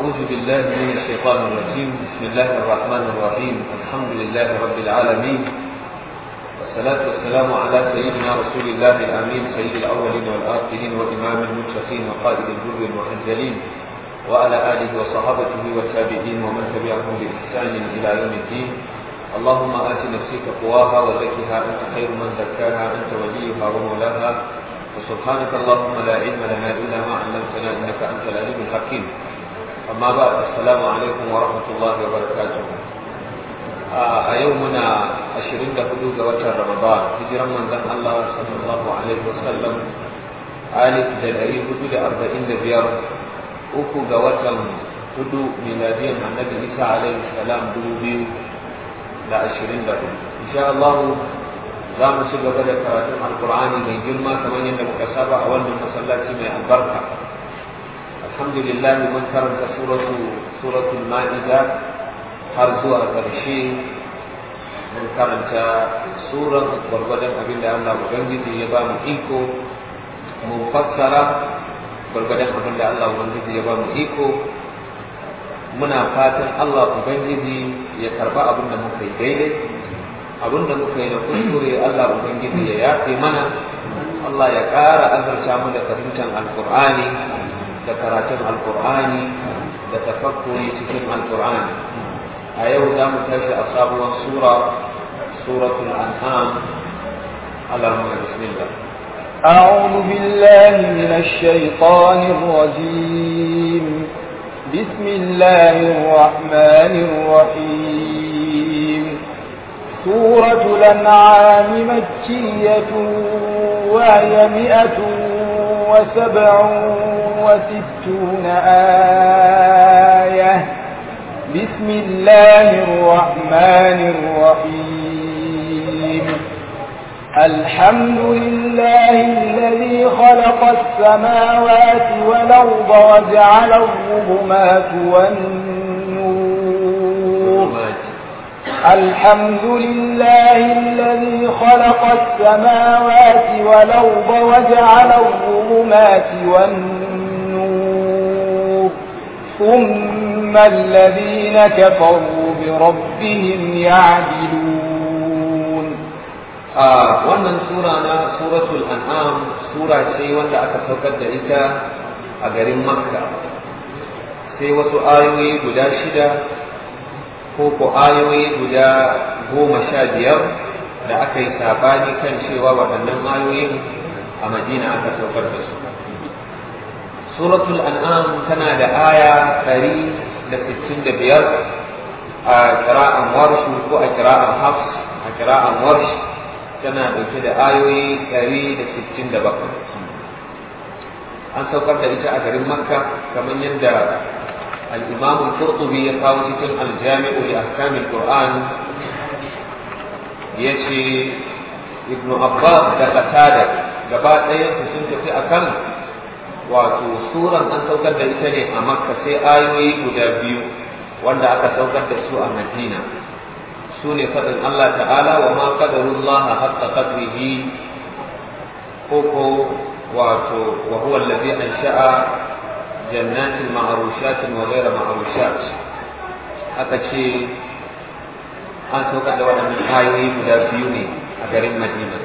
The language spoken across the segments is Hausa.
أعوذ بالله من الشيطان الرجيم بسم الله الرحمن الرحيم الحمد لله رب العالمين والصلاة والسلام على سيدنا رسول الله الأمين سيد الأولين والآخرين وإمام المتقين وقائد الجر المحجلين وعلى آله وصحابته والتابعين ومن تبعهم بإحسان إلى يوم الدين اللهم آت نفسي تقواها وزكها أنت خير من زكاها أنت وليها ومولاها وسبحانك اللهم لا علم لنا إلا ما علمتنا إنك أنت العليم الحكيم أما بعد السلام عليكم ورحمة الله وبركاته a yau muna 24 ga watan Ramadan hijiran manzon Allah sallallahu alaihi wasallam alif da ɗari hudu da arba'in da biyar uku ga watan hudu miladiyan annabi Isa alaihi salam dubu biyu da ashirin da hudu insha Allah za mu ci gaba da karatun alkur'ani mai girma kamar yadda muka saba a wannan masallaci mai albarka alhamdulillah mun karanta suratu suratul ma'ida har zuwa ƙarshe mun karanta suran gwargwadon abin da Allah Ubangiji ya ba mu iko mun fassara gwargwadon abin da Allah Ubangiji ya ba mu iko muna fatan Allah Ubangiji ya karba abin da muka yi daidai abin da muka yi na kuskure Allah Ubangiji ya yafe mana Allah ya ƙara azurta mu da fahimtar alkur'ani da karatun alkur'ani da tafakkuri cikin alkur'ani a yau za mu tashi a sabuwar sura suratul an'am allahumma bismillah أعوذ بالله من الشيطان الرجيم بسم الله الرحمن الرحيم سورة الأنعام مكية وهي مئة وسبع وستون آية بسم الله الرحمن الرحيم الحمد لله الذي خلق السماوات والأرض وجعل الظلمات والنور الحمد لله الذي خلق السماوات والأرض وجعل الظلمات والنور ثم الذين كفروا بربهم يعدلون آه wannan sura na suratul an'am sura ce wanda aka saukar da ita a garin makka sai wasu ayoyi guda shida ko ko ayoyi guda goma sha biyar da aka yi sabani kan cewa waɗannan ayoyin a madina aka saukar da su suratul an'am tana da aya ɗari da sittin da biyar a kira'an warshu ko a kira'an hafs a kira'an warsh tana ɗauke da ayoyi ɗari da sittin da bakwai an saukar da ita a garin makka kamar yadda الإمام القرطبي يقول في الجامع لأحكام القرآن يشي ابن عباس da qatada gaba ɗayan su sun tafi akan wato suran an saukar da ita ne a makka sai ayoyi guda biyu wanda aka saukar da su a madina su ne faɗin Allah ta'ala wa ma qadarullaha haqqa qadrihi ko ko wato wa huwa allazi ansha'a جنات معروشات وغير معروشات aka ce an saukar da waɗannan ayoyi guda biyu ne a garin madina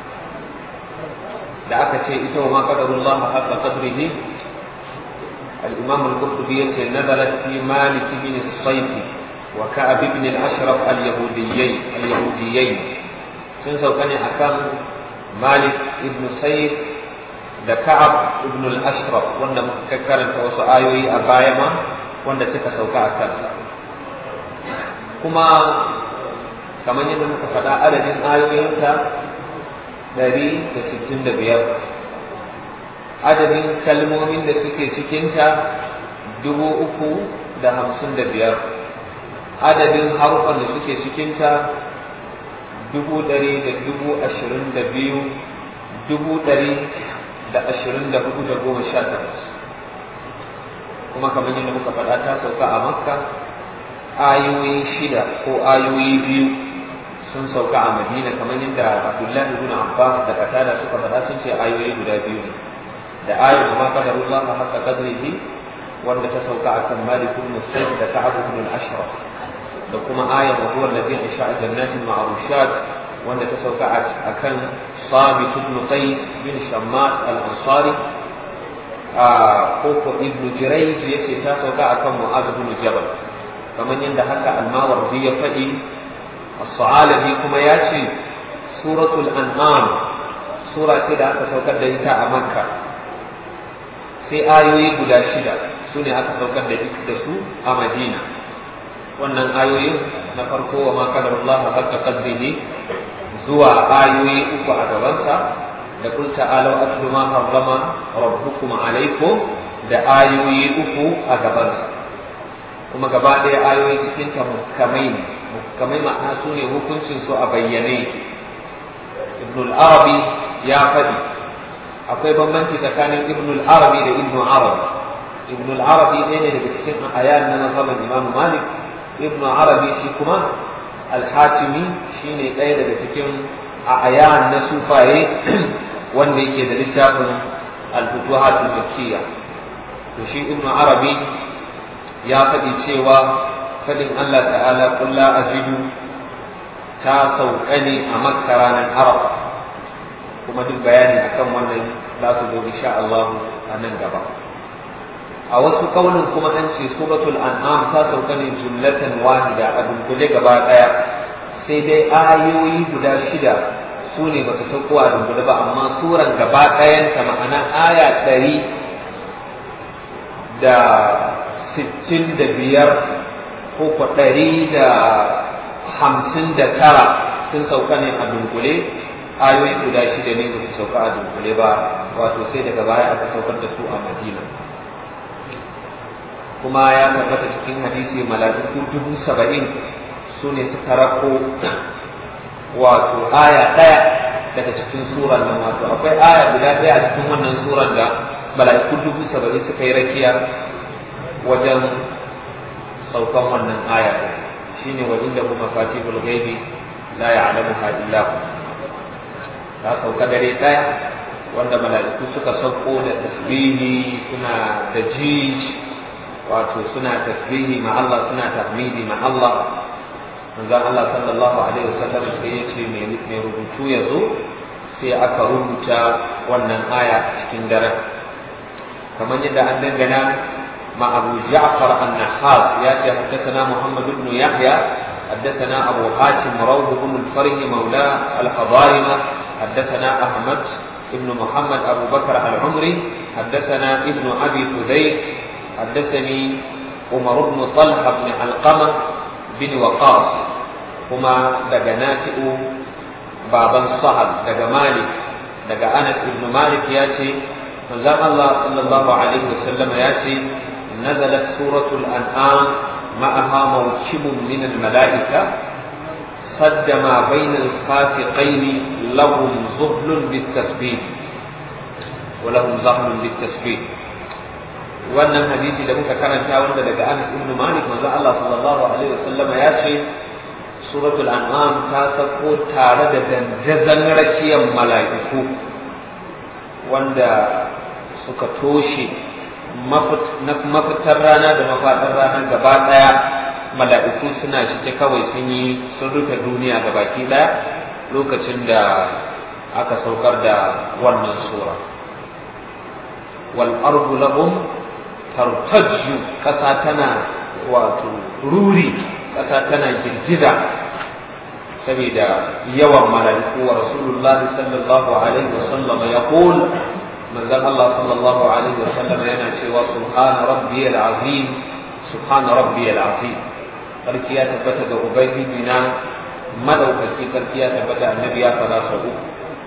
da aka ce ita wa ma qadarullah haqqa qadrihi al-imam al-qurtubi yace nazalat fi malik ibn as-sayf wa ka'ab ibn al-ashraf al-yahudiyyin al-yahudiyyin sun sauka ne akan malik ibn sayf da Ka'ab ibn al-Ashraf wanda muka karanta wasu ayoyi a baya ma wanda suka sauka a kansa kuma kamar yadda muka faɗa adadin ayoyinta ɗari da sittin da biyar adadin kalmomin da suke cikinta dubu uku da hamsin da biyar adadin harufan da suke cikinta dubu ɗari da dubu ashirin da biyu dubu ɗari da ashirin da hudu da goma sha takwas kuma kamar yadda muka faɗa ta sauka a makka ayoyi shida ko ayoyi biyu sun sauka a madina kamar yadda abdullahi ibn abbas da katada suka faɗa sun ce ayoyi guda biyu ne da ayar ma qadarullah haqqa qadrihi wanda ta sauka akan Malik ibn Sa'id da Ka'ab ibn al-Ashraf da kuma ayar wa huwa alladhi ansha'a jannatin ma'rushat wanda ta sauka akan Sabit ibn Qais bin Shammas al-Ansari a koko ibn Jurayj yace ta sauka akan Mu'adh ibn Jabal kamar yadda haka al-Mawardi ya faɗi as-Sa'alabi kuma ya ce suratul an'am sura ce da aka saukar da ita a Makka sai ayoyi guda shida su ne aka saukar da da su a Madina wannan ayoyin na farko wa ma kadar Allah haqqa qadrihi zuwa ayoyi uku a gabansa da kul ta'alu atlu ma harrama rabbukum alaykum da ayoyi uku a gabansa kuma gaba ɗaya ayoyi cikin ta muhkamai ne muhkamai ma'ana su ne hukuncin su a bayyane ibn al-arabi ya faɗi akwai bambanci tsakanin ibn al-arabi da ibn arabi ibn al-arabi ɗaya ne daga cikin ayan na mazhaban imam malik ibn arabi shi kuma al-hatimi shine ɗaya daga cikin ayan na sufaye wanda yake da littafin al-futuhat al-makkiyya to shi ibn arabi ya faɗi cewa faɗin Allah ta'ala qul la ajidu ta sauka ne a makka ranar arafa kuma duk bayani akan wannan za su zo insha Allah a nan gaba a wasu kaunin kuma an ce suratul an'am ta sauka ne jumlatan wahida a dunkule gaba daya sai dai ayoyi guda shida su ne ba su sauko a dunkule ba amma suran gaba ɗayanta ma'ana aya ɗari da sittin da biyar ko ko ɗari da hamsin da tara sun sauka ne a dunkule ayoyi guda shida ne ba su sauka a dunkule ba wato sai daga baya aka saukar da su a madina kuma ya tabbata cikin hadisi mala'iku dubu saba'in su ne suka rako wato aya ɗaya daga cikin suran nan wato akwai aya guda ɗaya a cikin wannan suran da mala'iku dubu saba'in suka yi rakiya wajen saukan wannan aya shine wa inda kuma fatihul ghaibi la ya'lamuha illa hu ta sauka dare ɗaya wanda mala'iku suka sauko da tasbihi suna da jij wato suna tasbihi ma Allah suna tahmidi ma Allah manzon Allah sallallahu alaihi wasallam sai ya ce mai rubutu ya zo sai aka rubuta wannan aya a cikin daren kamar yadda an dangana ma Abu Ja'far an-Nahas ya ce haddathana Muhammad ibn Yahya حدثنا أبو حاتم روح بن الفرج مولى الحضارمة حدثنا أحمد بن محمد أبو بكر العمري حدثنا ابن أبي فديك حدثني عمر بن طلحة بن علقمة بن وقاص هما دجناتئ بابا صهد دج مالك دج أنس بن مالك ياتي فزام الله صلى الله عليه وسلم ياتي نزلت سورة الأنعام معها موكب من الملائكة صد ما بين الخافقين لهم ظهل بالتسبيح ولهم ظهر بالتسبيح wannan hadisi da muka karanta wanda daga Anas ibn Malik manzo Allah sallallahu alaihi wasallama ya ce suratul an'am ta sako tare da dandazan rakiyar mala'iku wanda suka toshe mafitar rana da mafaɗar rana gaba ɗaya mala'iku suna cike kawai sun yi sun rufe duniya da baki ɗaya lokacin da aka saukar da wannan sura wal ardu lahum tartajju ƙasa tana wato ruri ƙasa tana girgiza saboda yawan mala'iku wa rasulullahi sallallahu alaihi wasallam ya manzon Allah sallallahu alaihi wasallam yana cewa subhana rabbiyal azim subhana rabbiyal azim sarki ya tabbata ga ubangiji na madaukaki sarki ya tabbata annabi ya fara sau uku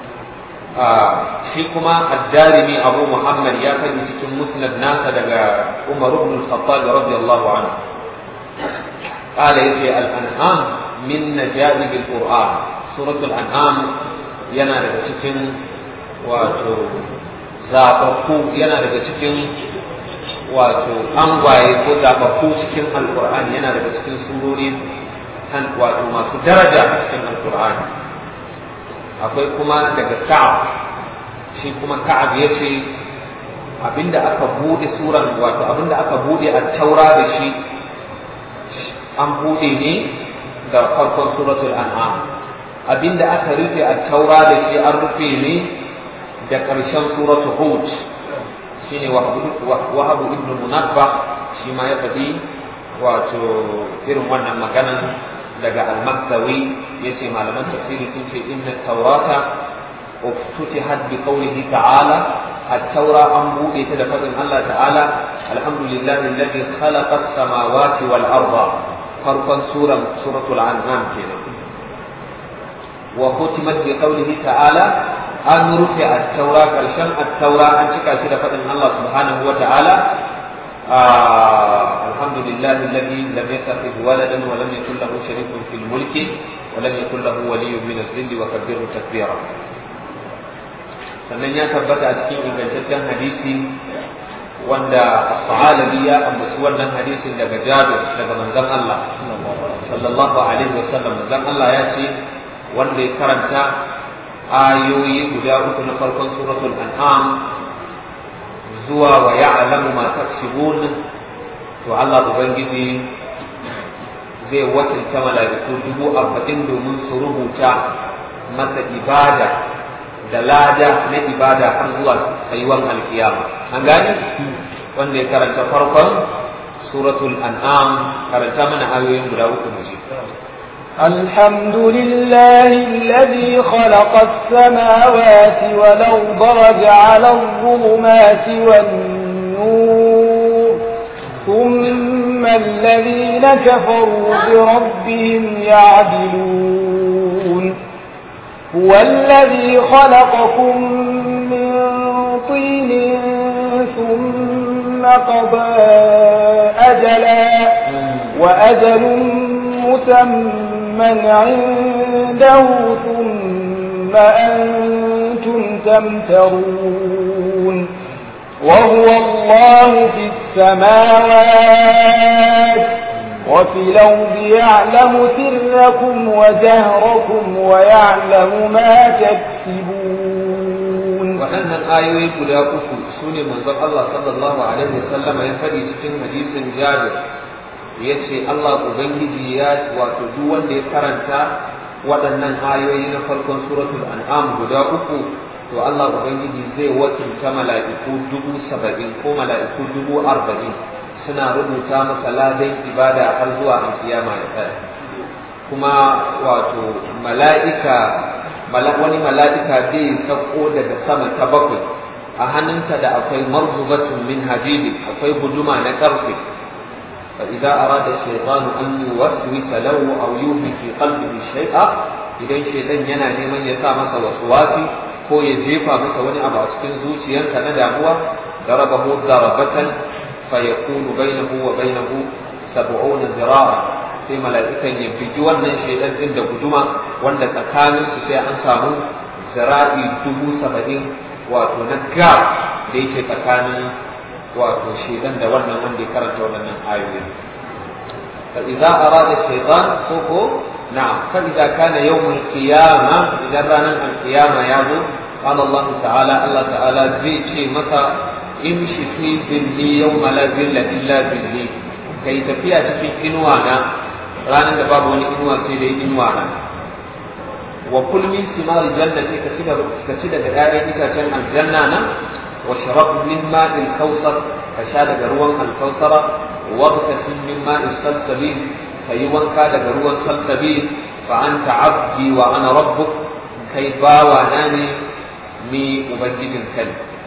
shi kuma addarimi abu muhammad ya faɗi cikin musnad nasa daga umar ibn al-khattab radiyallahu anhu قال يجي الأنعام من نجائب القرآن سورة الأنعام yana daga cikin wato zaɓaɓɓu yana daga cikin wato angwaye ko zaɓaɓɓu cikin alƙur'ani yana daga cikin surori kan wato masu daraja cikin alƙur'ani akwai kuma daga ka'ab shi kuma ka'ab ya ce abinda aka bude suran wato abinda aka bude a taura da shi an bude ne da farkon suratul an'am abinda aka rufe a taura da shi an rufe ne da ƙarshen suratul hud shine wahabu ibn munabba shi ma ya faɗi wato irin wannan maganan daga al-maktawi yace malaman tafsiri sun ce inna taurata uftutihat bi qawlihi ta'ala at-taura an bude ta da fadin Allah ta'ala alhamdulillahi alladhi khalaqa as-samawati wal arda farkon suran suratul an'am kenan wa khutimat bi qawlihi ta'ala an rufe at-taura karshen at-taura an cika shi da fadin Allah subhanahu wa ta'ala الحمد لله الذي لم يتخذ ولدا ولم يكن له شريك في الملك ولم يكن له ولي من الذل وكبره تكبيرا sannan ya tabbata a cikin ingantaccen hadisi wanda as-sahalabi ya ambaci wannan hadisin daga Jabir daga manzon Allah sallallahu alaihi wasallam manzon Allah ya ce wanda ya karanta ayoyi guda uku na farkon suratul an'am zuwa wa ya'lamu ma taksibun to Allah ubangiji zai wakilta mala'iku dubu arba'in domin su rubuta masa ibada da lada na ibada har zuwa tsayuwan alkiyama an gani wanda ya karanta farkon suratul an'am karanta mana ayoyin guda uku mu ji الحمد لله الذي خلق السماوات والأرض وجعل الظلمات والنور ثم الذين كفروا بربهم يعدلون هو الذي خلقكم من طين ثم قضى أجلا وأجل مسمى عنده ثم أنتم تمترون وهو الله في السماوات وفي الأرض يعلم سركم وجهركم ويعلم ما تكسبون waɗannan ayoyi guda uku su ne manzon Allah sallallahu alaihi wasallam ya faɗi cikin hadisin Jabir ya ce Allah Ubangiji ya wato duk wanda ya karanta waɗannan ayoyi na farkon suratul an'am guda uku to Allah Ubangiji zai wakilta mala'iku dubu saba'in ko mala'iku dubu arba'in suna rubuta masa ladan ibada har zuwa alkiyama ya tsaya kuma wato mala'ika wani mala'ika zai sauko daga sama ta bakwai a hannunta da akwai marzubatun min hadidi akwai guduma na karfe fa idza arada shaytanu an yuwaswisa lahu aw yuhi fi qalbihi shay'a idan shaytan yana neman ya sa masa waswasi ko ya jefa masa wani abu a cikin zuciyarsa na damuwa darabahu darabatan fa yakunu bainahu wa bainahu sab'una zira'a sai mala'ikan ya bigi wannan shaidan din da guduma wanda tsakanin su sai an samu zira'i dubu saba'in wato na gab da yake tsakanin wato shaidan da wannan wanda ya karanta waɗannan ayoyi fa idza arada shaytan soko na'am fa idza kana yawmul qiyamah idan ranar alqiyama ya zo قال الله تعالى الله تعالى زي شيء متى امشي في ظلي يوم لا ظل الا ظلي كي تفيا cikin inuwa na ranar da babu wani inuwa sai dai inuwa na wa kul min simar jannati ka ci ka ci daga ƴaƴan itacen aljanna na wa sharab min ma'il kawsar ka sha daga ruwan alkawsara wa tasim min ma'il salsabil ka yi wanka daga ruwan salsabil fa anta abdi wa ana rabbuk kai bawa na ne ni ubangijin kai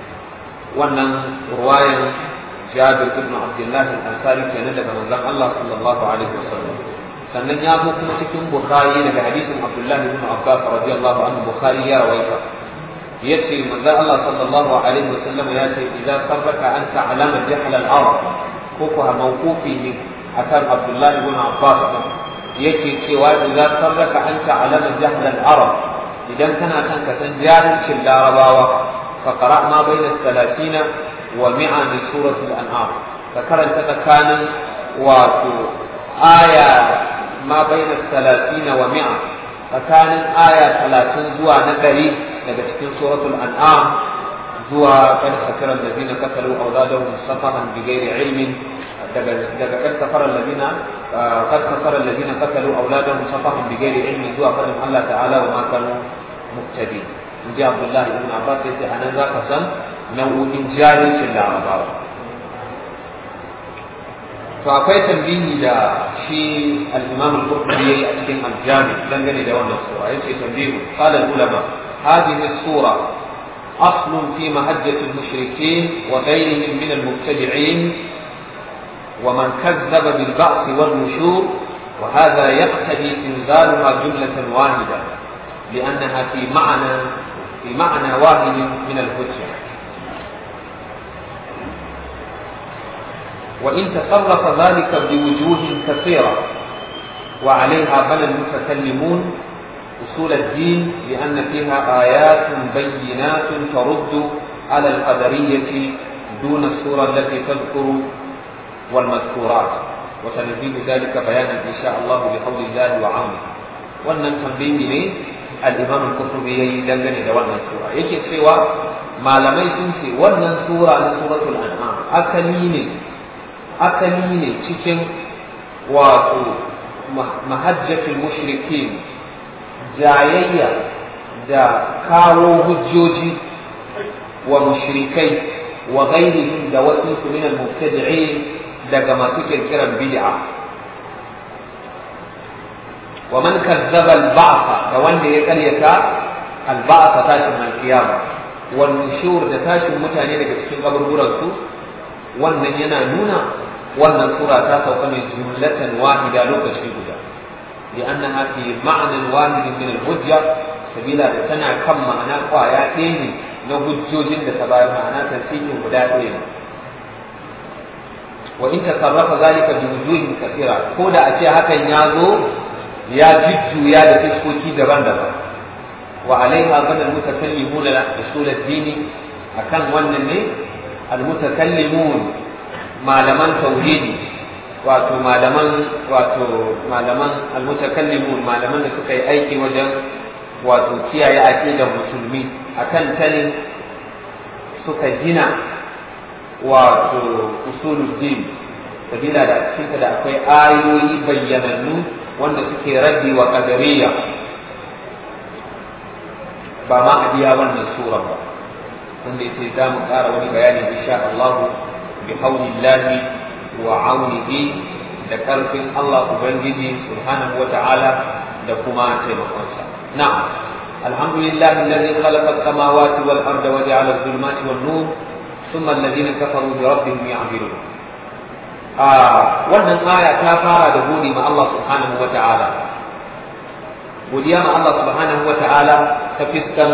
wannan ruwayan jabir ibn abdullahi al-ansari kenan daga manzon Allah sallallahu alaihi wasallam sannan ya zo kuma cikin bukhari daga hadisin abdullahi ibn abbas radiyallahu anhu bukhari ya rawaita yace manzon Allah sallallahu alaihi wasallam ya ce idza sarraka an ta'lama jahl al-arab ko ko mawqufi ne akan abdullahi ibn abbas yake cewa idza sarraka an ta'lama jahl al-arab idan kana son ka san jahilcin larabawa fa qara ma bayna salatina wa mi'a min suratul an'am ka karanta tsakanin wato aya ma bayna salatina wa mi'a tsakanin aya talatin zuwa na ɗari daga cikin suratul an'am zuwa kad sakara alladhina qatalu awladahum safahan bighairi ilmin daga daga kad sakara alladhina kad sakara alladhina qatalu awladahum safahan bighairi ilmin zuwa fadin Allah ta'ala wa ma kanu muhtadin inji Abdullahi ibn Abbas yace anan zaka san nau'o'in jahilcin larabawa to akwai tambihi da shi al-Imam al-Qurtubi yayi a cikin al-Jami dangane da wannan sura yace tambihu qala al-ulama hadhihi as-sura أصل في مهجة المشركين وغيرهم من المبتدعين ومن كذب بالبعث والنشور وهذا يقتضي إنزالها جملة واحدة لأنها في معنى في معنى واحد من الهجة وإن تصرف ذلك بوجوه كثيرة وعليها بنى المتكلمون أصول الدين لأن فيها آيات بينات ترد على القدرية دون السورة التي تذكر والمذكورات وسنزيد ذلك بيانا إن شاء الله بحول الله وعونه wannan tambayi ne al-Imam al-Qurtubi yayi dangane da wannan sura yake cewa malamai sun ce wannan sura na suratul an'am akali ne akali ne cikin wato mahajjatul mushrikin jayayya da kawo hujjoji wa mushrikai wa ghairihim da wasu su min al-mubtadi'in daga masu kirkiran bid'a wa man kazzaba al-ba'tha da wanda ya karyata al-ba'tha tashin al-qiyama wal nushur da tashin mutane daga cikin kaburburan su wannan yana nuna wannan sura ta sauka mai jumlatan wahida lokaci guda لأنها في معنى واحد من الحجة سبيلا تنا كم معنى قوايا ديني نهجوج تبايا معنى تنسيج مدائين وإن تصرف ذلك بوجوه كثيرة كودا أشياء هكا يازو يا جدو يا دفسكوكي دبان دبان وعليها بنى المتكلمون أصول الدين أكان ونني المتكلمون معلمان توحيدي wato malaman wato malaman almutakallimun malaman da suka yi aiki wajen wato kiyaye aqidar musulmi akan ta ne suka gina wato usuluddin sabila da cikin da akwai ayoyi bayyanannu wanda suke raddi wa qadariyya ba ma a biya wannan sura ba wanda yace za mu ƙara wani bayani insha Allah bi haulillahi wa aunihi da ƙarfin Allah Ubangiji subhanahu wata'ala da kuma taimakonsa. Na'am, alhamdulillah alladhi khalaqa as-samawati wal arda wa ja'ala adh-dhulumati wan nur thumma alladhina kafaru bi rabbihim ya'dilun. Ah, wannan aya ta fara da gode ma Allah subhanahu wata'ala. Godiya ma Allah subhanahu wata'ala ta fiskan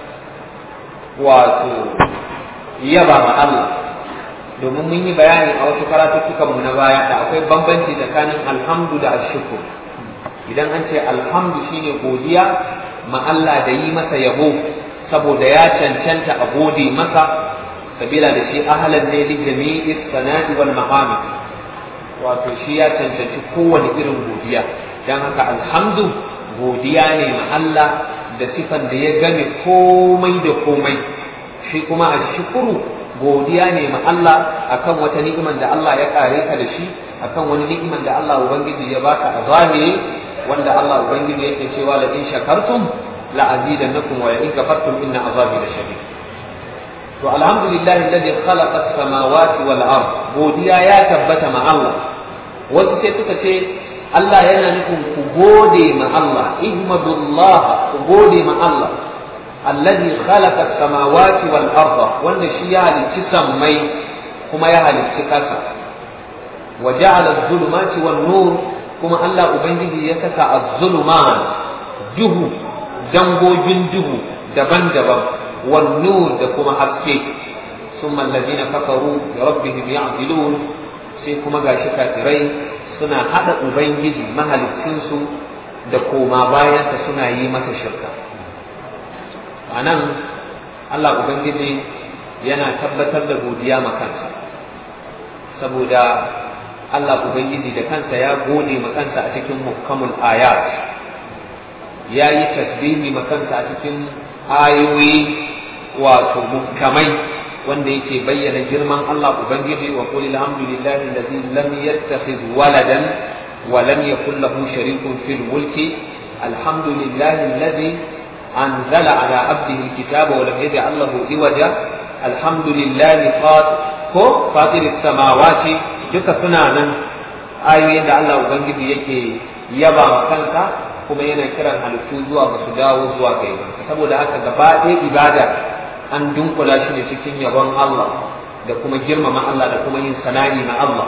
wato yaba ma Allah domin mun yi bayani a wasu karatuttukanmu na baya da akwai bambanci tsakanin alhamdu da ashukur idan an ce alhamdu shine godiya ma Allah da yi masa yabo saboda ya cancanta a gode masa sabila da shi ahalan ne li jami'i sana'i wal mahami wato shi ya cancanci kowane irin godiya dan haka alhamdu godiya ne ma Allah da sifan da ya game komai da komai shi kuma ashukuru godiya ne ma Allah akan wata ni'iman da Allah ya kare ka da shi akan wani ni'iman da Allah ubangiji ya baka a zahiri wanda Allah ubangiji yake cewa la in shakartum la azidannakum wa la in kafartum inna azabi la shadid to alhamdulillahi alladhi khalaqa as-samawati wal ard godiya ya tabbata ma Allah wasu sai suka ce Allah yana nufin ku gode ma Allah ihmadullah ku gode ma Allah الذي خلق السماوات والأرض وأن شيء لتسمي كما يهل السكاسة وجعل الظلمات والنور كما الله أبنجي يكسى الظلمات جهو جنبو جنجهو دبن دبن والنور دكما حسكي ثم الذين كفروا بربهم يعدلون سيكما غاشي كافرين suna haɗa Ubangiji mahalicinsu da koma bayansa suna yi masa shirka. a nan Allah Ubangiji yana tabbatar da godiya ma kansa saboda Allah Ubangiji da kansa ya gode ma kansa a cikin muhkamul ayat ya yi tasbihi ma kansa a cikin ayoyi wato mukamai wanda yake bayyana girman Allah Ubangiji wa qul alhamdulillahi alladhi lam yattakhidh waladan wa lam yakul lahu sharikun fil mulki alhamdulillahi alladhi anzala ala abdihi alkitaba wa lam yaj'al lahu iwaja alhamdulillahi ko fatir samawati duka suna nan ayoyin da Allah Ubangiji yake yaba kanka kuma yana kiran halittu zuwa ba su dawo zuwa kai saboda haka gaba ɗaya ibada an dunkula shi ne cikin yabon Allah da kuma girmama Allah da kuma yin sana'i na Allah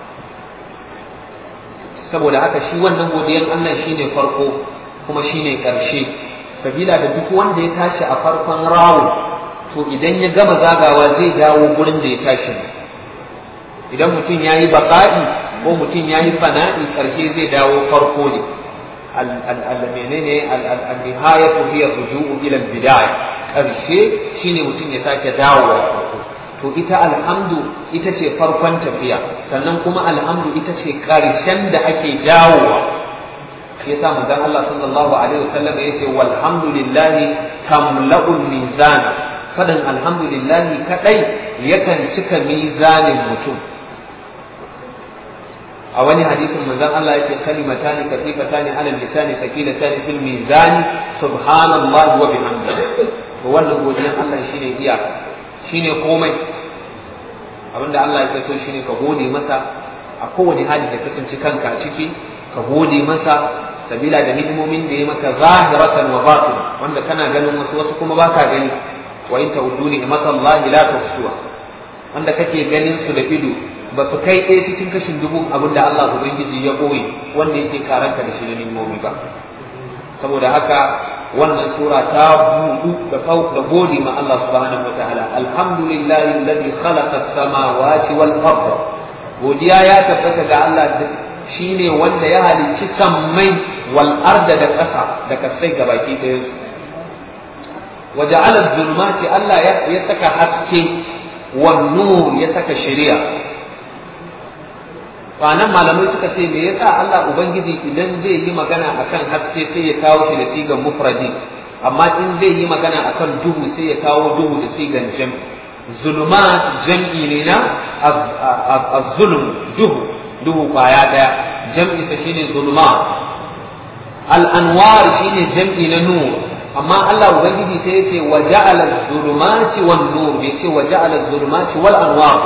saboda haka shi wannan godiyan Allah shine farko kuma shine ƙarshe sabila da duk wanda ya tashi a farkon rawo to idan ya gama zagawa zai dawo gurin da ya tashi idan mutum ya yi baƙa'i ko mutum ya yi fana'i ƙarshe zai dawo farko ne menene al-nihayatu hiya ruju'u ila al-bidaya ƙarshe shine mutum ya sake dawowa farko to ita alhamdu ita ce farkon tafiya sannan kuma alhamdu ita ce ƙarshen da ake dawowa shi yasa manzon Allah sallallahu alaihi wasallam yace walhamdulillahi tamla'ul mizana fadan alhamdulillahi kadai yakan cika mizanin mutum a wani hadisin manzon Allah yake kalimatani kafifatani ala lisani sakilatani fil mizani subhanallahi wa bihamdihi to wannan godiyan Allah shine iya shine komai abinda Allah ya so shine ka gode masa a kowane hali da kasance kanka a ciki ka gode masa sabila da hidimomin da ya maka zahiratan wa batin wanda kana ganin wasu wasu kuma baka gani wa in ta'uddu ni'matallahi la tuhsuha wanda kake ganin su da ido ba su kai ɗaya cikin kashin dubu abin da Allah Ubangiji ya ɓoye wanda yake karanta da shi da nimomi ba saboda haka wannan sura ta buɗu da da gode ma Allah subhanahu wataala alhamdulillahi alladhi khalaqa as-samawati wal arda godiya ya tabbata ga Allah shine wanda ya halicci sammai wal arda da ƙasa da kasai gabaki ɗayan su waja'ala az-zulumati Allah ya saka haske wan nur ya saka shari'a kwanan malamai suka ce me yasa Allah ubangiji idan zai yi magana akan haske sai ya kawo shi da sigan mufradi amma in zai yi magana akan duhu sai ya kawo duhu da sigan jam zulumat jam'i ne na az-zulm duhu duhu kwaya daya jam'i sa shine zulumat al-anwar shine jam'i na nur amma Allah ubangiji sai ya ce wa ja'ala az-zulumati wan-nur bai ce wa ja'ala az-zulumati wal-anwar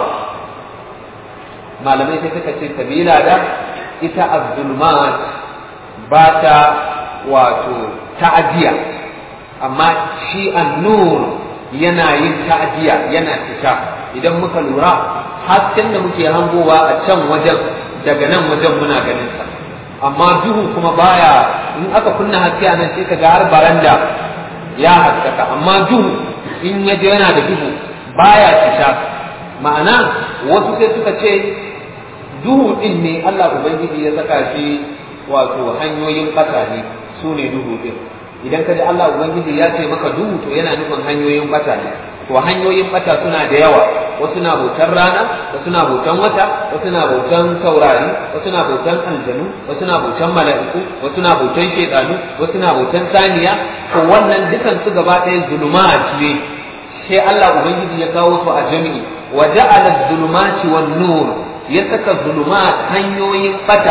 malamai sai suka ce sabila da ita az-zulmat ba ta wato ta'adiya amma shi an-nur yana yin ta'adiya yana cika idan muka lura hasken da muke hangowa a can wajen daga nan wajen muna ganin sa amma duhu kuma baya in aka kunna haske a nan sai ka ga har baranda ya haskaka amma duhu in ya je yana da duhu baya cika ma'ana wasu sai suka ce duhu din ne Allah ubangiji ya saka shi wato hanyoyin bata ne su ne duhu din idan ka ji Allah ubangiji ya ce maka duhu to yana nufin hanyoyin bata ne to hanyoyin bata suna da yawa wasu na bautan rana wasu na bautan wata wasu na bautan taurari wasu na bautan aljanu wasu na bautan mala'iku wasu na bautan shedanu wasu na bautan saniya to wannan dukan su gaba ɗaya zulumat ne sai Allah ubangiji ya kawo su a jami'i wa ja'ala zulumati wan nur ya saka zulumat hanyoyin bata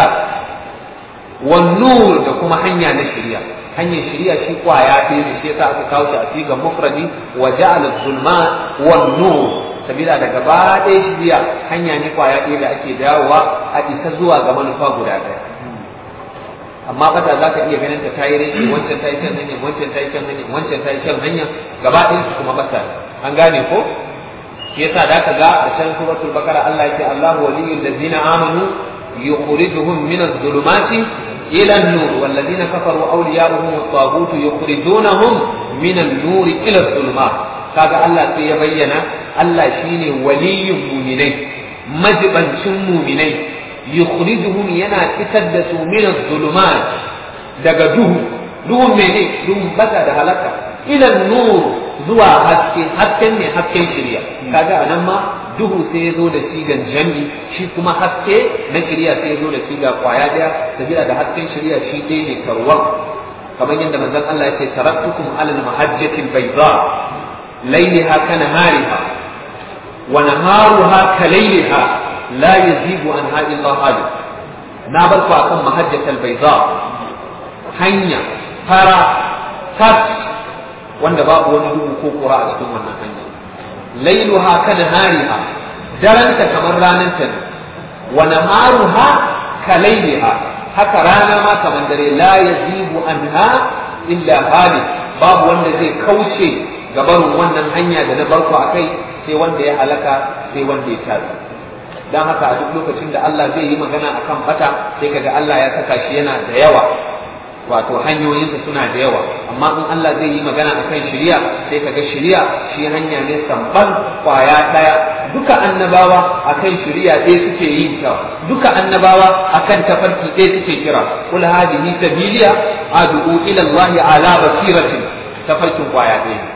wan nur da kuma hanya na shari'a hanyar shari'a shi kwaya ɗaya ne shi yasa aka kawo shi a sigar mufradi wa ja'ala zulumat wan nur sabila da gaba ɗaya shirya hanya ne kwaya ɗaya da ake dawowa a isa zuwa ga manufa guda ɗaya amma bata za ka iya ganin ta tayi rashi wancan ta yi kan hanya wancan ta yi kan hanya wancan ta yi kan hanya gaba ɗayan su kuma bata an gane ko shi yasa da ka ga a can suratul bakara Allah yake Allahu waliyul ladzina amanu yukhrijuhum min adh-dhulumati ila an-nur wal ladzina kafaru awliya'uhum at-taghut yukhrijunahum min an-nur ila adh-dhulumat kaga Allah sai ya bayyana Allah shine waliyin muminai majibancin muminai yukhrijuhum yana fitar da su min zulumat daga duhu duhun mene duhun bata da halaka ila nur zuwa haske hasken ne hasken shirya kaga anan ma duhu sai ya zo da sigan jami shi kuma haske na shirya sai ya zo da siga kwaya daya sabila da hasken shirya shi ɗaya ne karwan kamar yadda manzon Allah ya ce taraktukum alal mahajjatil bayda lailiha ka nahariha wa naharuha ka lailiha la yazigu anha illa halik na bar ku akan mahajjatal bayda hanya fara tat wanda babu wani duhu ko kura a cikin wannan hanya lailuha ka nahariha daranta kamar ranar ta ne wa naharuha ka lailiha haka rana ma kamar dare la yazibu anha illa hali babu wanda zai kauce gabarin wannan hanya da na barko akai sai wanda ya halaka sai wanda ya tabi dan haka a duk lokacin da Allah zai yi magana akan bata sai kaga Allah ya saka shi yana da yawa wato hanyoyinsa suna da yawa amma in Allah zai yi magana akan shari'a sai kaga shari'a shi hanya ne samban kwaya daya duka annabawa akan shari'a ɗaya suke yin ta duka annabawa akan tafarki ɗaya suke kira kul hadihi sabiliya ad'u ila Allah ala basiratin tafarkin kwaya ɗaya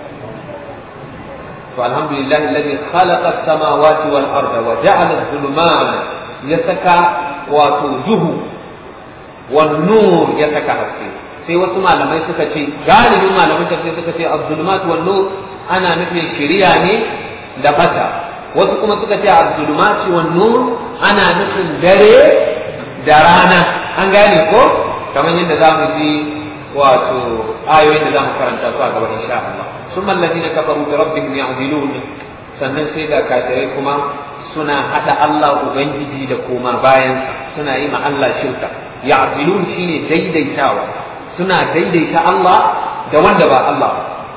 to alhamdulillah alladhi khalaqa as-samawati wal arda wa ja'ala adh-dhulumat ya saka wato duhu wan nur ya saka haske sai wasu malamai suka ce galibin malamai tafsir suka ce az-zulumat wan nur ana nufin shari'a ne da bata wasu kuma suka ce az-zulumat wan nur ana nufin dare da rana an gane ko kamar yadda za mu ji wato ayoyin da za mu karanta su a gaba insha Allah ثم الذين كفروا بربهم يعدلون sannan sai da kafirai kuma suna hada Allah ubangiji da koma bayan suna yi ma Allah shirka ya'dilun shine daidaitawa suna daidaita Allah da wanda ba Allah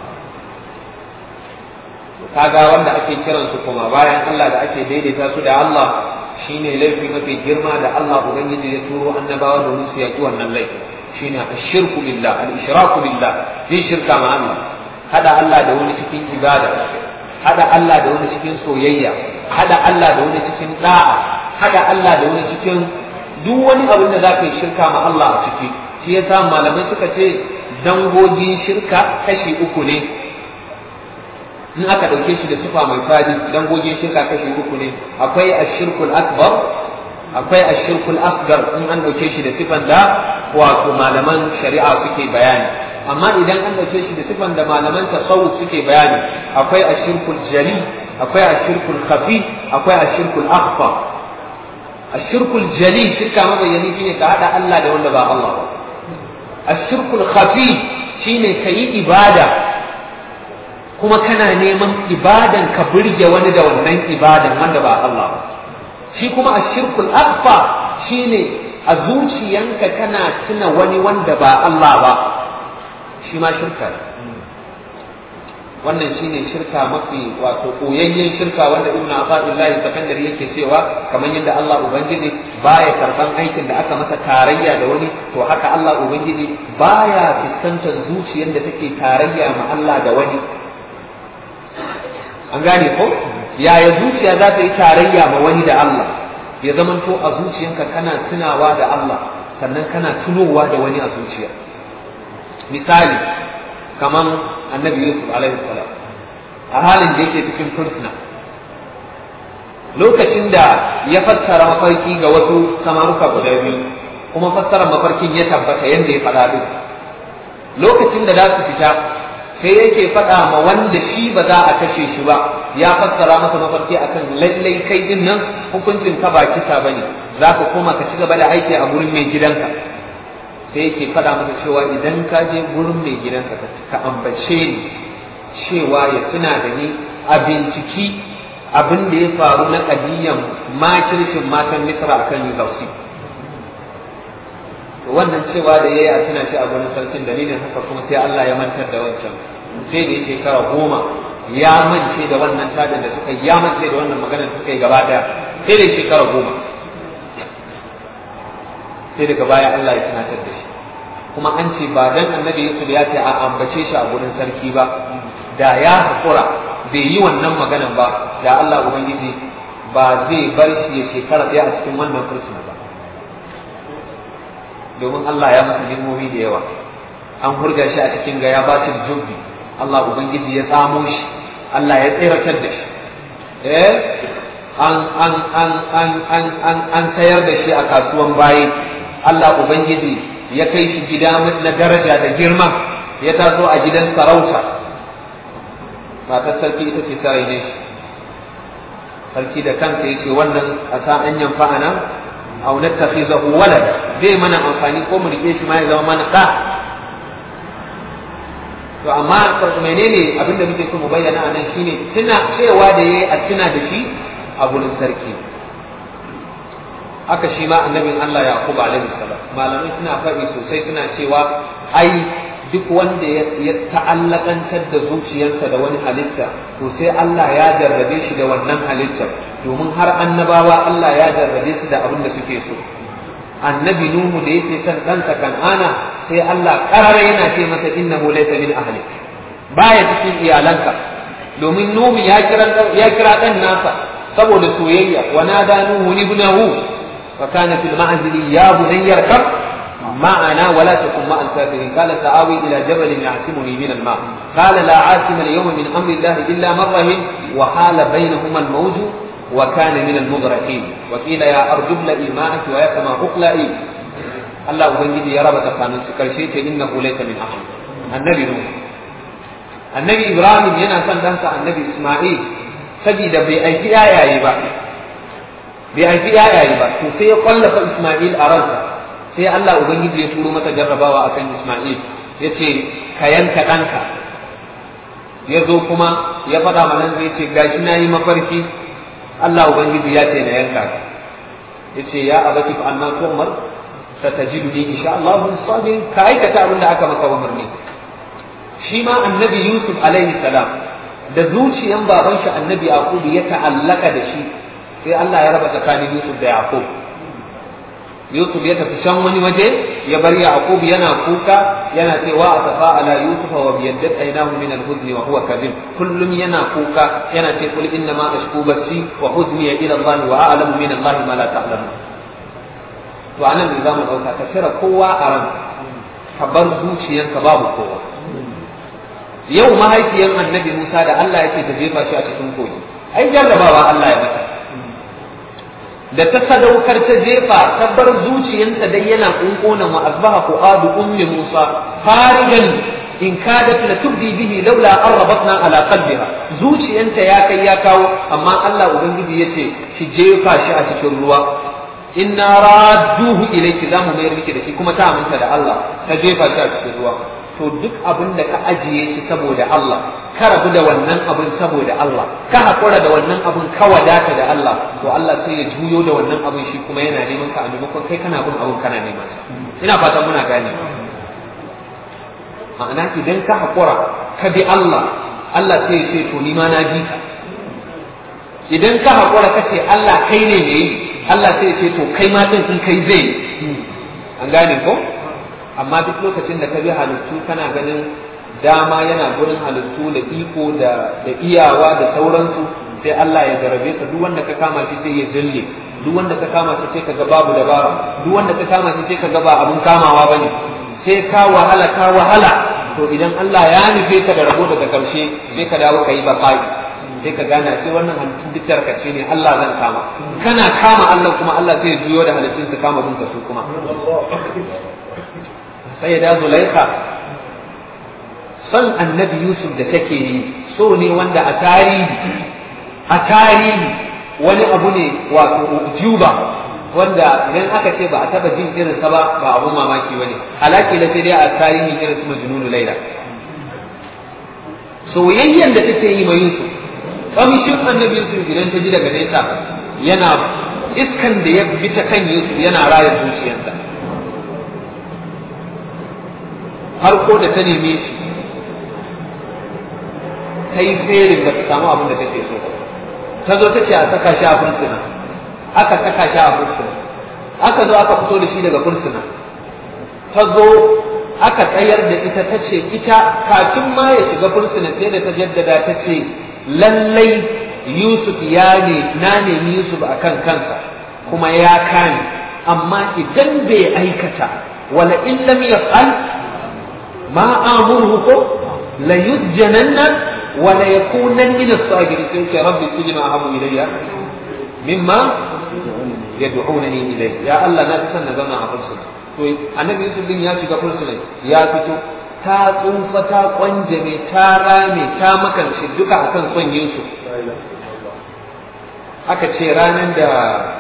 kaga wanda ake kiran su koma bayan Allah da ake daidaita su da Allah shine laifi mafi girma da Allah ubangiji ya turo annabawa domin su yaki wannan laifi shine ashirku billah al-ishraku billah yin shirka ma Allah hada Allah da wani cikin ibada hada Allah da wani cikin soyayya hada Allah da wani cikin da'a hada Allah da wani cikin duk wani abin da za ka yi shirka ma Allah a ciki shi yasa malamai suka ce dangogin shirka kashi uku ne in aka ɗauke shi da sifa mai fadi dangogin shirka kashi uku ne akwai ashirkul akbar akwai ashirkul asgar in an ɗauke shi da sifan da wato malaman shari'a suke bayani amma idan an ɗauke shi da sifan da malaman tasawuf suke bayani akwai ashirkul jali akwai ashirkul khafi akwai ashirkul akhfa ashirkul jali shirka mabayyani shine ka hada Allah da wanda ba Allah ba ashirkul khafi shine ka yi ibada kuma kana neman ibadan ka burge wani da wannan ibadan wanda ba Allah ba shi kuma ashirkul akhfa shine a zuciyanka kana tuna wani wanda ba Allah ba shi ma shirka ne wannan shine shirka mafi wato koyayyen shirka wanda ibnu Abdullahi sakandari yake cewa kamar yadda Allah ubangiji baya karban aikin da aka masa tarayya da wani to haka Allah ubangiji baya fuskantar zuciyar da take tarayya ma Allah da wani an gane ko yaya zuciya za ta yi tarayya ma wani da Allah ya zamanto a zuciyanka kana tunawa da Allah sannan kana tunowa da wani a zuciya misali kaman annabi Yusuf alaihi salam a halin da yake cikin fursuna lokacin da ya fassara mafarki ga wasu samaruka guda biyu kuma fassara mafarkin ya tabbata yadda ya faɗa duk lokacin da za su fita sai yake faɗa ma wanda shi ba za a kashe shi ba ya fassara masa mafarki akan lallai kai din nan hukuncin ka ba kisa bane za ka koma ka ci gaba da aiki a gurin mai gidanka sai yake faɗa masa cewa idan ka je gurin mai gidanka ka ambace ni cewa ya tuna da ni a binciki abin da ya faru na kadiyan makircin matan misra akan yuzausi wannan cewa da yayi a tuna shi a gurin sarkin dalilin haka kuma sai Allah ya mantar da wancan sai da shekara goma ya mance da wannan tadin da suka ya mance da wannan magana da suka yi gaba daya sai da shekara goma sai daga baya Allah ya tunatar da shi kuma an ce ba dan annabi Yusuf ya ce a ambace shi a gurin sarki ba da ya hakura bai yi wannan maganan ba da Allah ubangiji ba zai bar shi ya shekara ɗaya a cikin wannan fursuna ba domin Allah ya masa nimomi da yawa an hurga shi a cikin gaya bacin jubbi Allah ubangiji ya tsamo shi Allah ya tseratar da shi eh an an an an an an an sayar da shi a kasuwan bayi Allah ubangiji ya kai shi gida na daraja da girma ya taso a gidan sarauta matar sarki ita ce sarai ne sarki da kansa ya ce wannan a sa an yamfa ana aw nattakhizahu walad zai mana amfani ko mu rike shi ma ya zama mana da to amma menene abin da muke so mu bayyana anan shine tuna cewa da yayi a tuna da shi a gurin sarki haka shi ma annabin Allah Yaqub alaihi salam malamai suna faɗi sosai suna cewa ai duk wanda ya ta'allakantar da zuciyarsa da wani halitta to sai Allah ya jarrabe shi da wannan halittar domin har annabawa Allah ya jarrabe su da abin da suke so annabi nuhu da yake son ɗansa kan'ana sai Allah karara yana ce masa innahu laysa min ahlik baya cikin iyalanka domin nuhu ya kira ya kira dan nasa saboda soyayya wa nada nuhu ibnahu wa kana fil ma'zili ya bunayya kar معنا ولا تكن مع الكافرين قال سآوي إلى جبل يعصمني من الماء قال لا عاصم اليوم من أمر الله إلا من رحم وحال بينهما الموج وكان من المغرقين وقيل يا أرض ابلئي ماءك ويا سماء اقلئي الله ubangiji ya raba tsakanin su karshe ce innahu laysa min ahli annabi nuh annabi ibrahim yana son dansa annabi isma'il saboda bai aiki yayaye ba bai aiki yayaye ba to sai ya kwallafa isma'il a ransa sai Allah ubangiji ya turo masa jarrabawa akan isma'il yace ka yanka ɗanka ya zo kuma ya faɗa mana zai ce gashi na yi mafarki Allah Ubangiji ya ce na yanka ka ya ce ya abati fa anna tu'mar satajiduni insha Allah min sabir ka aikata abin da aka maka umarni shi ma annabi Yusuf alaihi salam da zuciyan baban shi annabi Yaqub ya ta'allaka da shi sai Allah ya raba tsakanin Yusuf da Yaqub Yusuf ya tafi can wani waje ya bar Yaqub yana kuka yana cewa asafa ala Yusuf wa biyaddat aynahu min al-huzn wa huwa kadhib kullum yana kuka yana ce kul inna ma ashku basi wa huzni ila Allah wa a'lamu min Allah ma la ta'lamu to anan ne zamu dauka ka cire kowa a ran ka bar zuciyanka babu kowa yau mahaifiyar annabi Musa da Allah yake ta jefa shi a cikin kogi ai jarrabawa Allah ya mata da ta sadaukar ta jefa ta bar zuciyarta dai yana kunkona wa asbaha fuadu ummi Musa farigan in kadat la tubdi bihi laula an rabatna ala qalbiha zuciyanta ya kai ya kawo amma Allah ubangiji yace ki jefa shi a cikin ruwa inna radduhu ilayki zamu mayar miki da shi kuma ta aminta da Allah ta jefa shi a cikin ruwa to duk abin da ka ajiye shi saboda Allah ka rabu da wannan abin saboda Allah ka haƙura da wannan abin ka wadata da Allah to Allah sai ya juyo da wannan abin shi kuma yana neman ka a maimakon kai kana bin abin kana neman sa ina fatan muna gane ma'ana idan ka haƙura ka bi Allah Allah sai ya ce to ni ma na bi ka idan ka haƙura ka ce Allah kai ne mai yi Allah sai ya ce to kai ma din in kai zai an gane ko amma duk lokacin da ka bi halittu kana ganin dama yana gurin halittu da iko da da iyawa da sauransu sai Allah ya jarabe ka duk wanda ka kama shi sai ya zille duk wanda ka kama shi sai ka ga babu dabara duk wanda ka kama shi sai ka ga ba abun kamawa bane sai ka wahala ka wahala to idan Allah ya nufe ka da rabo daga karshe sai ka dawo ka yi bakai sai ka gana sai wannan halittun duk tarkace ne Allah zan kama kana kama Allah kuma Allah sai ya juyo da halittun su kama bin su kuma sai da zulaika son annabi yusuf da take yi so ne wanda a tarihi a tarihi wani abu ne wato juba wanda idan aka ce ba a taba jin irinsa ba ba abun mamaki bane alaki da sai dai a tarihi irin su majnunu laila soyayyen da take yi ma yusuf kamshin annabi yusuf idan ta ji daga nesa yana iskan da ya bi ta kan yusuf yana raya zuciyarsa har ko da ta neme shi ta yi ferin da ta samu abin da take so ta zo ta ce a saka shi a fursuna aka saka shi a fursuna aka zo aka fito da shi daga fursuna ta zo aka tsayar da ita ta ce ita kafin ma ya shiga fursuna sai da ta jaddada ta ce lallai Yusuf ya ne na nemi Yusuf a kan kansa kuma ya kame amma idan bai aikata wala in lam yaf'al ma amuruhu ko la yusjananna wa la yakunan min as-sabirin sai ce rabbi sijna ahabu ilayya mimma yad'unani ilayhi ya Allah na fi son na zauna a fursuna to annabi Yusuf din ya shiga fursuna ya fito ta tsufa ta kwanjame ta rame ta makance duka akan son Yusuf aka ce ranar da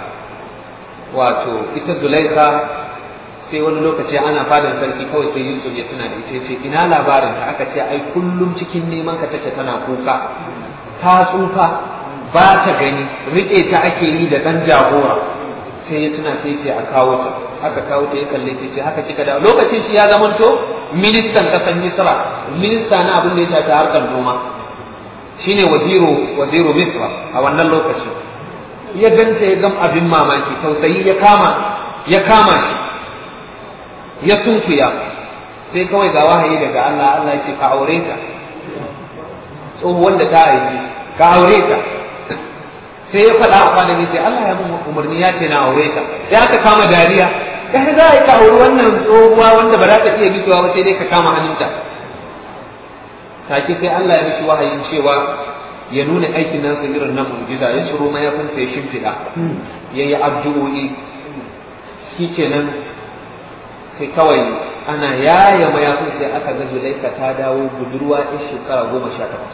wato ita Zulaika sai wani lokaci ana fadan sarki kawai sai Yusuf ya tuna da ita ce ina labarin ta aka ce ai kullum cikin neman ka take tana kuka ta tsufa ba ta gani rike ta ake yi da dan jagora sai ya tuna sai ce a kawo ta aka kawo ta ya kalle ta ce haka kika da lokacin shi ya zamanto ministan kasan Misra minista na abin da ya shafi harkar noma shine waziru waziru Misra a wannan lokacin ya ganta ya gam abin mamaki tausayi ya kama ya kama shi ya sunkuya sai kawai ga wahayi daga Allah Allah ya ce ka aure ta tsohuwar da ta haifi ka aure ta sai ya faɗa a kwanan sai Allah ya mun umarni ya ce na aure ta sai aka kama dariya kai za ka auri wannan tsohuwa wanda ba za ta iya bitowa ba sai dai ka kama hannunta take sai Allah ya mishi wahayin cewa ya nuna aikin nasa irin na mu'jiza ya ciro mayafin sai shimfiɗa ya yi addu'o'i shi kenan sai kawai ana yaya mayafin sai aka ga Zulaika ta dawo budurwa in shekara goma sha takwas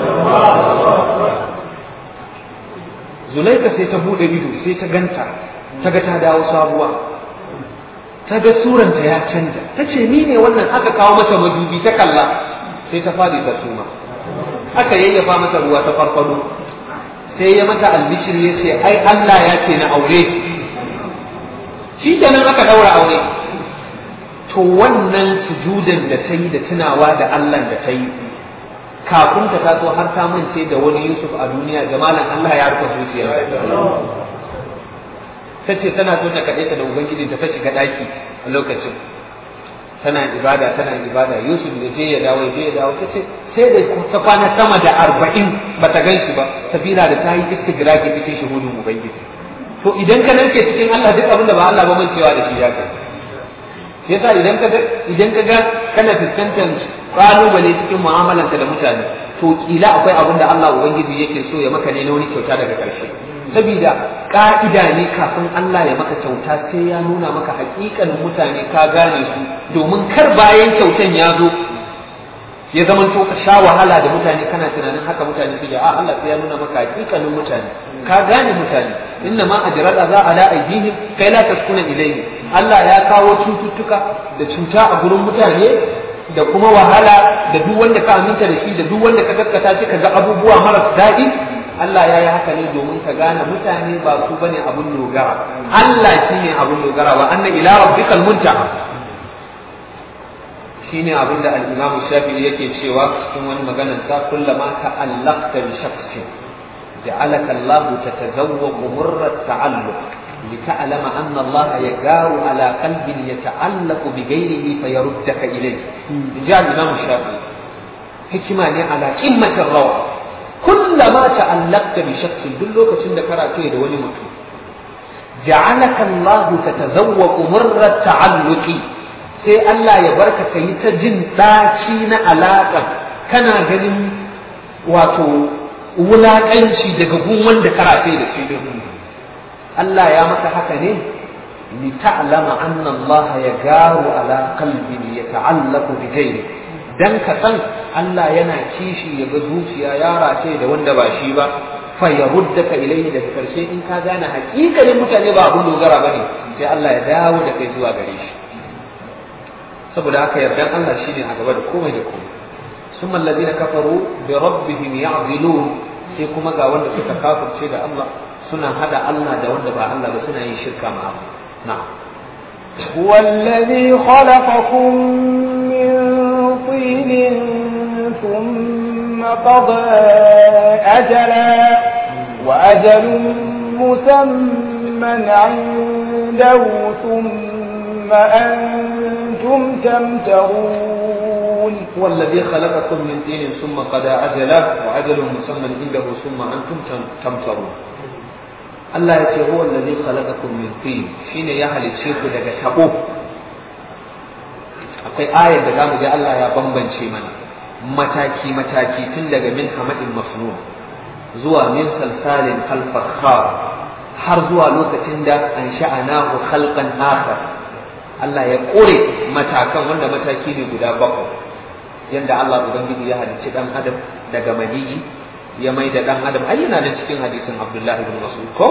Zulaika sai ta buɗe ido sai ta ganta ta ga ta dawo sabuwa ta ga suranta ya canja ta ce ni ne wannan aka kawo mata madubi ta kalla sai ta faɗi ta suma aka yayyafa mata ruwa ta farfado sai ya mata albishir ya ce ai Allah ya ce na aure shi kenan aka daura aure to wannan sujudan da ta yi da tunawa da Allah da ta yi kafin ta taso har ta mance da wani Yusuf a duniya jamalan Allah ya rufe zuciyar ta ce tana so ta kaɗe ta da ubangiji ta shiga ɗaki a lokacin tana ibada tana ibada Yusuf da je ya dawo je ya dawo ta ce sai da ta kwana sama da arba'in ba ta gan shi ba sabila da ta yi istigraki cikin shuhudin ubangiji to idan ka narke cikin Allah duk abin da ba Allah ba mancewa da shi ya kai yasa idan ka idan ka ga kana fuskantar kalubale cikin mu'amalanka da mutane to kila akwai abin da Allah ubangiji yake so ya maka ne na wani kyauta daga ƙarshe saboda ka'ida ne kafin Allah ya maka kyauta sai ya nuna maka hakikanin mutane ka gane su domin kar bayan kyautan ya zo ya zama to ka sha wahala da mutane kana tunanin haka mutane suke a Allah sai ya nuna maka hakikanin mutane ka gane mutane inna ma ajral za ala aidihim kai la taskuna ilayhi Allah ya kawo cututtuka da cuta a gurin mutane da kuma wahala da duk wanda ka aminta da shi da duk wanda ka gaskata shi ka ga abubuwa maras daɗi Allah ya yi haka ne domin ka gane mutane ba su bane abun dogara Allah shine abun dogara wa anna ila rabbikal muntaha shine abin da al-Imam Shafi'i yake cewa cikin wani maganar sa kullama ta'allaqta bi shakhsin ja'alaka Allah tatazawwaqu murra ta'alluq لتعلم أن الله يجار على قلب يتعلق بغيره فيردك إليه جاء الإمام الشافعي حكمة على قمة الروعة كلما تعلقت بشخص دلوك تند كراتي دولي مكي جعلك الله تتذوق مر التعلق sai Allah ya barka ka yi ta jin ɗaci na alaƙa kana ganin wato wulaƙanci daga gun wanda karafe da shi Allah ya maka haka ne li ta'lama anna Allah ya garu ala qalbi yata'allaqu bi ghayri dan ka san Allah yana kishi ya ga zuciya ya race da wanda ba shi ba fa yaruddaka ilayhi daga karshe in ka gane hakikalin mutane ba abun dogara bane sai Allah ya dawo da kai zuwa gare shi saboda haka yardan Allah shine a gaba da komai da komai ثم الذين كفروا بربهم يعدلون sai kuma ga wanda suka kafirce da Allah suna hada Allah da wanda ba Allah ba suna yin shirka ma Allah na'am هو الذي خلقكم من طين ثم قضى أجلا وأجل مسمى عنده ثم أنتم تمترون هو الذي خلقكم من طين ثم قضى أجلا وأجل مسمى عنده ثم أنتم تمترون Allah ya ce huwa allazi khalaqakum min tin shine ya halicce ku daga tabo akwai ayar da zamu ga Allah ya bambance mana mataki mataki tun daga min hamadin masnun zuwa min salsalin kal fakhar har zuwa lokacin da an sha'anahu khalqan akhar Allah ya kore matakan wanda mataki ne guda bakwai yanda Allah ubangiji ya halicci dan adam daga maniyi ya mai da dan adam ai yana da cikin hadisin Abdullah ibn Mas'ud ko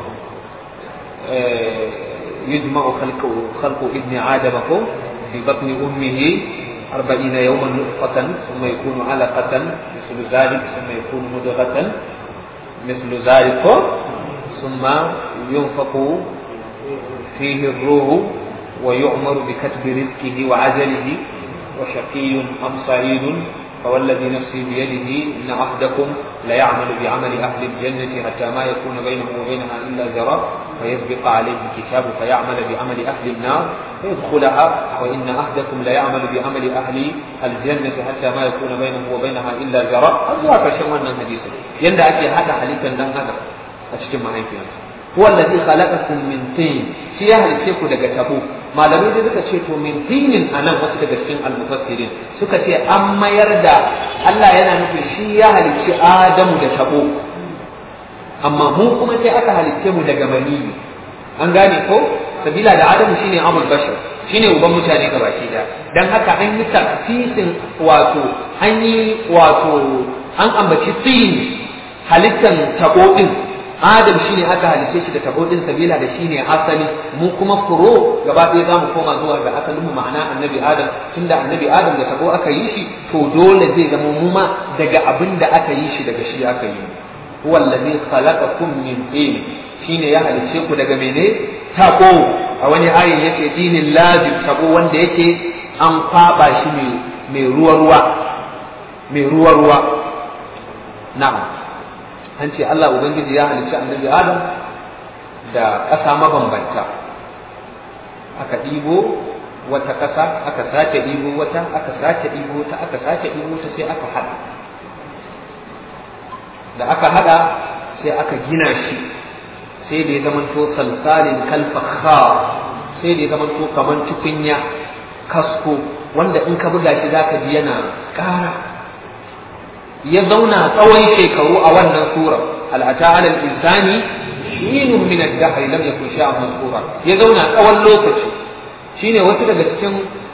yujma'u khalqu khalqu ibni adam ko fi batni ummihi أربعين يوما نطفة ثم يكون علقة مثل ذلك ثم يكون مدغة مثل ذلك ثم ينفق فيه الروح ويؤمر بكتب رزقه وعجله وشقي أم سعيد فوالذي نفسي بيده إن عهدكم ليعمل بعمل أهل الجنة حتى ما يكون بينه وبينها إلا ذراع فيسبق عليه الكتاب فيعمل بعمل أهل النار فيدخلها وإن عهدكم ليعمل بعمل أهل الجنة حتى ما يكون بينه وبينها إلا ذراع أزواك شوانا حديثا يندى أكي هذا حديثا لن هذا أشتم معي فيه هو الذي خلقكم من طين shi ya halice ku daga tabo malamai da suka ce to min tinin anan wasu daga cikin almufassirin suka ce an mayar da Allah yana nufin shi ya halicci Adamu da tabo amma mu kuma sai aka halicce mu daga maniyi an gane ko sabila da Adamu shine abul bashar shine uban mutane gabaki da dan haka an yi tafsirin wato an yi wato an ambaci tin halittan tabo din Adam shine aka halice shi da tabo din sabila da shine asali mu kuma furo gaba ɗaya zamu koma zuwa ga asalin mu ma'ana annabi Adam tunda annabi Adam da tabo aka yi shi to dole zai zama mu ma daga abin da aka yi shi daga shi aka yi huwa allazi khalaqakum min tin shine ya halice ku daga mene tabo a wani ayin yace dinin lazim tabo wanda yake an kwaba shi mai mai ruwa ruwa mai ruwa ruwa na'am an ce Allah Ubangiji ya halicci annabi Adam da ƙasa mabambanta aka ɗibo wata ƙasa aka sake ɗibo wata aka sake ɗibo ta aka sake ɗibo ta sai aka haɗa da aka haɗa sai aka gina shi sai da ya zamanto salsalin kalfakha sai da ya zamanto kamar tukunya kasko wanda in ka buga shi zaka ji yana ƙara ya zauna tsawon shekaru a wannan sura al'ata alal insani shinun min ad-dahr lam yakun shay'an mazkura ya zauna tsawon lokaci shine wasu daga cikin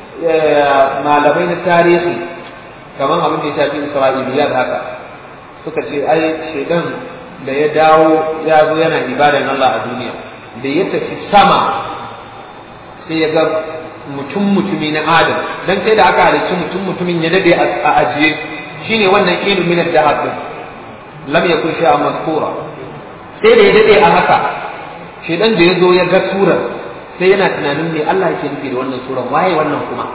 malamai na tarihi kamar abin da ya shafi isra'iliyat haka suka ce ai shedan da ya dawo ya zo yana ibadan Allah a duniya da ya tafi sama sai ya ga mutum mutumi na adam dan sai da aka halicci mutum mutumin ya dade a ajiye shine wannan ilmin min ad-dahab din lam yakun shay'an mazkura sai da ya dade a haka shedan da yazo ya ga surar sai yana tunanin me Allah yake nufi da wannan surar waye wannan kuma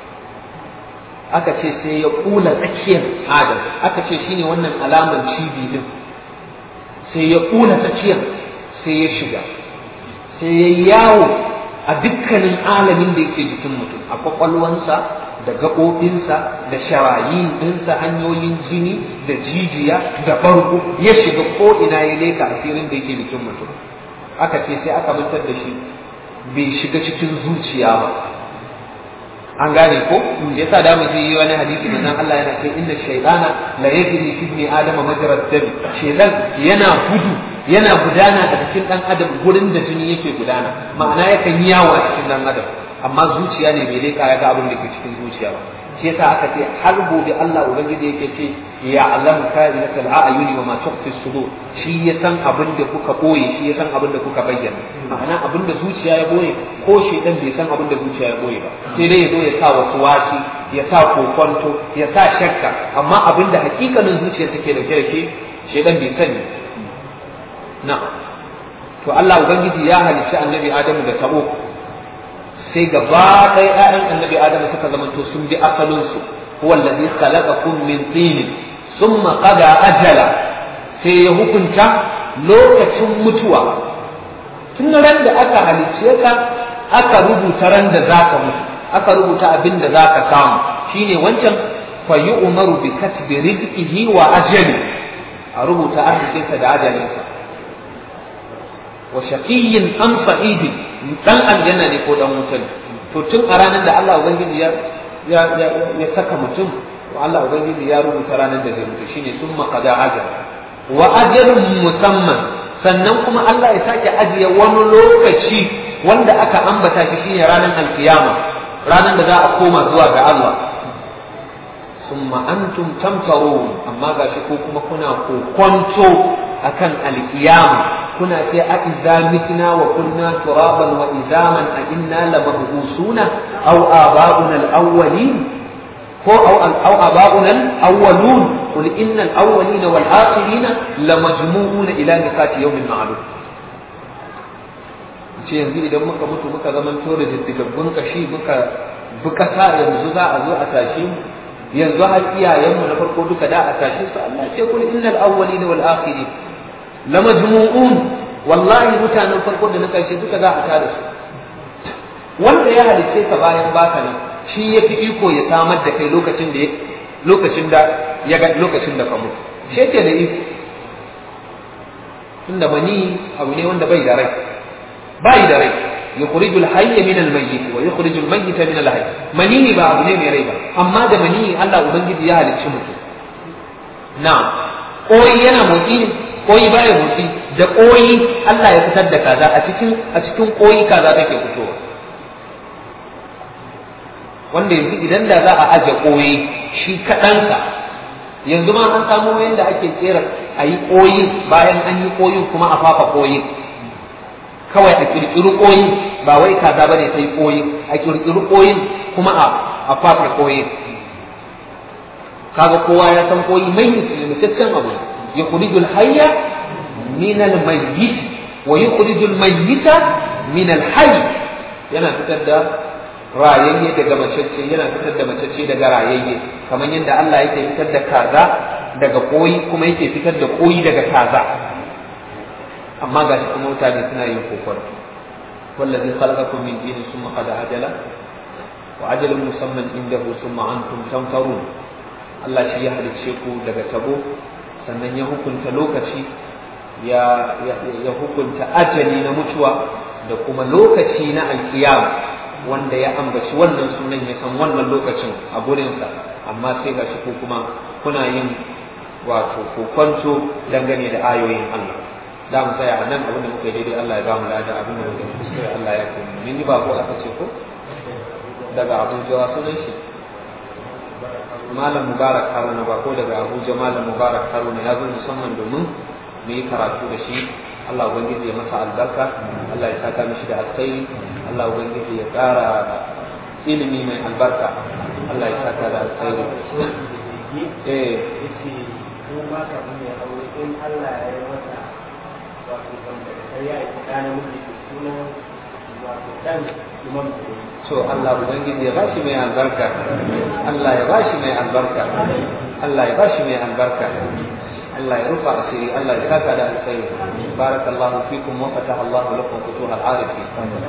aka ce sai ya kula tsakiyar adam aka ce shine wannan alamar cibi din sai ya kula tsakiyar sai ya shiga sai ya yawo a dukkanin alamin da yake jikin mutum a kwakwalwansa da gaɓoɓinsa da sharayin ɗinsa hanyoyin jini da jijiya da farko ya shiga ko ina ya leka asirin da yake jikin mutum aka ce sai aka mutar da shi bai shiga cikin zuciya ba an gane ko yasa da mu yi wani hadisi da nan Allah yana ce inna shaytana la yajri fi ibni adama majra dam shaytan yana gudu yana gudana a cikin dan adam gurin da jini yake gudana ma'ana yakan yi yawo a cikin dan adam amma zuciya ne bai leka ya ga abin da ke cikin zuciya ba shi yasa aka ce har gobe Allah ubangiji yake ce ya alam kainat al-a'yuni wa ma tukhfi sudur shi ya san abin da kuka boye shi ya san abin da kuka bayyana ma'ana abin da zuciya ya boye ko shi dan bai san abin da zuciya ya boye ba sai dai ya zo ya sa wasu wasi ya sa kokonto ya sa shakka amma abin da hakikanin zuciya take dauke da shi shi dan bai sani na to Allah ubangiji ya halicci annabi Adamu da tabo sai gaba ɗaya ‘ya'yan annabi Adamu suka zamanto sun bi asalinsu huwa allazi khalaqakum min tin thumma qada ajala sai ya hukunta lokacin mutuwa tun ran da aka halicce ka aka rubuta ran da zaka mutu aka rubuta abin da zaka samu shine wancan fa yu'maru bi katbi rizqihi wa ajali a rubuta arzikinsa da ajalinsa wa shaqiyyin am sa'idin dan aljanna ne ko dan wuta ne to tun a ranar da Allah ubangiji ya ya ya saka mutum to Allah ubangiji ya rubuta ranar da zai mutu shine summa qada ajal wa ajalun musamman sannan kuma Allah ya sake ajiye wani lokaci wanda aka ambata shi shine ranar alkiyama ranar da za a koma zuwa ga Allah thumma antum tamtarun amma gashi ko kuma kuna kokonto akan alkiyama kuna ce a idza mitna wa kunna turaban wa izaman a inna lamabusuna aw aba'una al-awwalin ko aw aw aba'una al-awwalun qul innal awwalina wal akhirina lamajmu'una ila miqati yawmin ma'lum ce yanzu idan muka mutu muka zaman tora diddigaggun kashi muka bi kasa yanzu za a zo a tashi mu yanzu har iyayenmu na farko duka da a tashi su Allah ce kul innal awwalina wal akhirin lamajmu'un wallahi mutanen farko da na karshe duka za a tada su wanda ya halice ka bayan baka nan shi ya fi iko ya samar da kai lokacin da lokacin da ya ga lokacin da ka mutu shi yake da iko tunda mani abu ne wanda bai da rai bai da rai yukhriju al-hayya min al-mayyit wa yukhriju al-mayyita min al-hayy mani ba abu ne mai rai ba amma da mani Allah ubangiji ya halicci mutum na'am koyi yana motsi ne koyi baya motsi da koyi Allah ya fitar da kaza a cikin a cikin koyi kaza take fitowa wanda yanzu idan da za a aje koyi shi kaɗansa yanzu ma an samu yadda ake kera a yi koyi bayan an yi koyin kuma a fafa koyin kawai a kirkiri koyin ba wai kaza bane sai koyin a kirkiri koyin kuma a a fafa koyin kaga kowa ya san koyi mai musulmitaccen abu يخرج الحي من الميت ويخرج الميت من الحي yana fitar da rayayye daga macece yana fitar da macece daga rayayye kamar yadda Allah yake fitar da kaza daga koyi kuma yake fitar da koyi daga kaza amma ga shi kuma mutane suna yin kokon wallazi khalaqakum min tin summa qad ajala wa ajalun musamman indahu summa antum tamtarun Allah shi ya halicce ku daga tabo sannan ya hukunta lokaci ya, ya, hukunta ajali na mutuwa da kuma lokaci na alkiyama wanda ya ambaci wannan sunan ya san wannan lokacin a gurinsa amma sai ga shi ko kuma kuna yin wato kokonto dangane da ayoyin Allah da mu tsaya a nan abin da muka yi daidai Allah ya ba mu lada abin da muka kuskure Allah ya kuma mun yi ba ko aka ce ko daga Abuja sunan shi malam mubarak haruna ba ko daga abuja malam mubarak haruna ya zo musamman domin mu yi karatu da shi allah ubangiji ya masa albarka allah ya saka mishi da alkhairi allah ubangiji ya ƙara ilimi mai albarka allah ya saka da alkhairi eh ko ba ka ya aure in allah ya yi masa wato sai ya yi kana miji sunan wato dan imam to Allah ubangiji ya bashi mai albarka Allah ya bashi mai albarka Allah ya bashi mai albarka Allah ya rufa asiri Allah ya saka da alkhairi barakallahu fikum wa fataha Allah lakum futuh al-arifin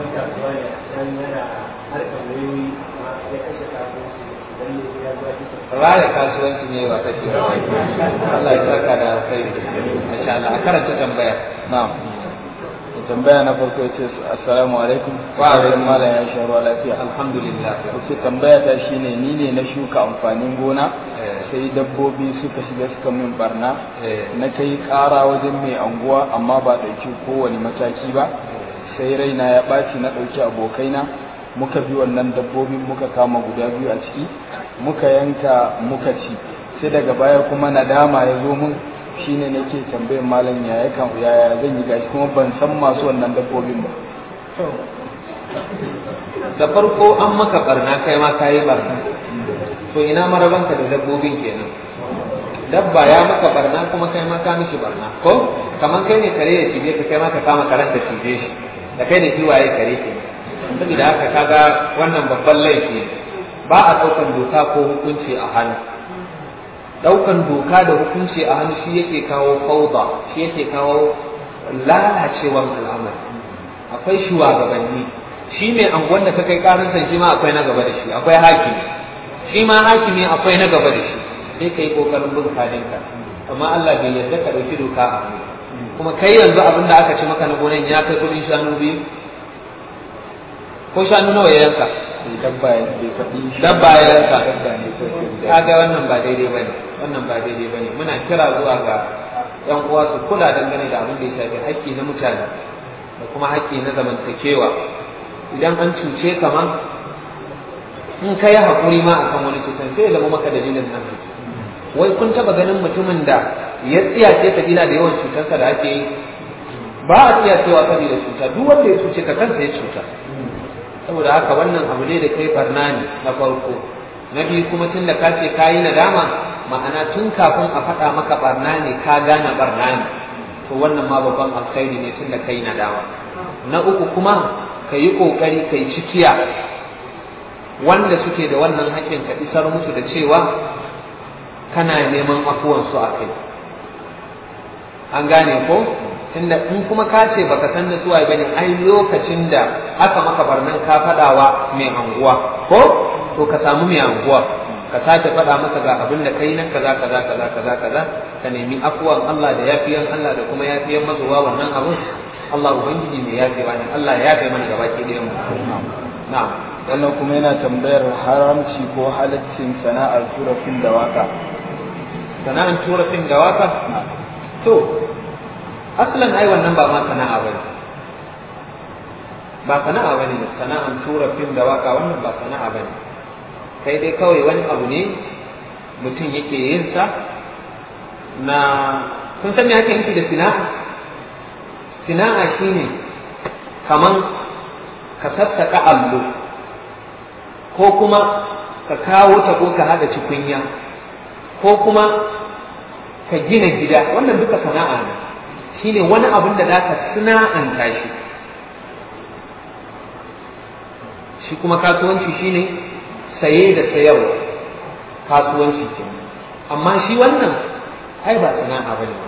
raya kasuwanci ne ba take Allah ya saka da alkhairi masha Allah a karanta tambaya na'am tambaya na farko ya ce assalamu alaikum Wa alaikum. malam ya sha ruwa lafiya alhamdulillah ce tambaya ta shine ni ne na shuka amfanin gona Eh. sai dabbobi suka shiga suka min barna Eh. na kai ƙara wajen mai anguwa amma ba ɗauki kowane mataki ba sai raina ya ɓaci na ɗauki abokaina muka bi wannan dabbobin muka kama guda biyu a ciki muka yanka muka ci sai daga baya kuma nadama ya zo mun shine nake tambayin malam ya ya kan yaya zan yi gashi kuma ban san masu wannan dabbobin ba da farko an maka barna kai ma kayi barna to ina marabanka da dabbobin kenan dabba ya maka barna kuma kai ma ka mishi barna ko kamar kai ne kare ya cije ka kai ma ka kama karen da cije shi da kai ne kiwaye kare ke saboda haka kaga wannan babban laifi ne. ba a ɗaukan doka ko hukunci a hannu ɗaukan doka da hukunci a hannu shi yake kawo fauda shi yake kawo lalacewan al'amari akwai shugabanni shi mai anguwan da ka kai karansa shi ma akwai na gaba da shi akwai hakimi shi ma hakimi akwai na gaba da shi sai kai kokarin bin kadinka amma Allah bai yarda ka dauki doka a hannu kuma kai yanzu abin da aka ci maka na gonan ya kai kudin shanu biyu ko shanu nawa ya yanka sai dabba ya bai faɗi shi Dabba ya yanka. dabba ne ko sai guda kaga wannan ba daidai bane wannan ba daidai bane muna kira zuwa ga yan uwa su kula dangane da abin da ya shafi haƙƙi na mutane da kuma haƙƙi na zamantakewa idan an cuce ka ma in ka yi haƙuri ma akan wani cutar sai ya zama maka dalilin nan wai kun taba ganin mutumin da ya tsiyace kabila da yawan cutarsa da ake yi ba a tsiyacewa saboda cuta duk wanda ya cuce ka kansa ya cuta saboda haka wannan abu ne da kai barna ne na farko na biyu kuma tun da ka ce ka yi nadama ma'ana tun kafin a faɗa maka barna ne ka gane barna ne to wannan ma babban alkhairi ne tun da ka yi nadama na uku kuma ka yi ƙoƙari ka yi cikiya wanda suke da wannan haƙƙin ka isar musu da cewa kana neman afuwansu a kai an gane ko tunda in kuma ka ce baka san da suwaye bane ai lokacin da aka maka barnan ka faɗawa mai anguwa ko to ka samu mai anguwa ka sake faɗa masa ga abin da kai na kaza kaza kaza kaza kaza ka nemi afuwan Allah da yafiyan Allah da kuma yafiyan mazuwa wannan abun Allah ubangiji mai yafewa ne Allah ya yafe mana gaba ki ɗayan mu na'am wannan kuma yana tambayar haramci ko halaccin sana'ar tura fim da waka sana'an tura fim da waka to aslan ai wannan ba ma sana'a bane ba sana'a bane sana'an tura fim da waka wannan ba sana'a bane kai dai kawai wani abu ne mutum yake yin sa na kun san me ake nufi da sina'a sina'a shine kaman ka sassaka allo ko kuma ka kawo ta ko ka hada cikunya ko kuma ka gina gida wannan duka sana'a ne shine wani abin da zaka sana'anta shi shi kuma kasuwanci shine saye da sayarwa kasuwanci ke amma shi wannan ai ba sana'a ba ne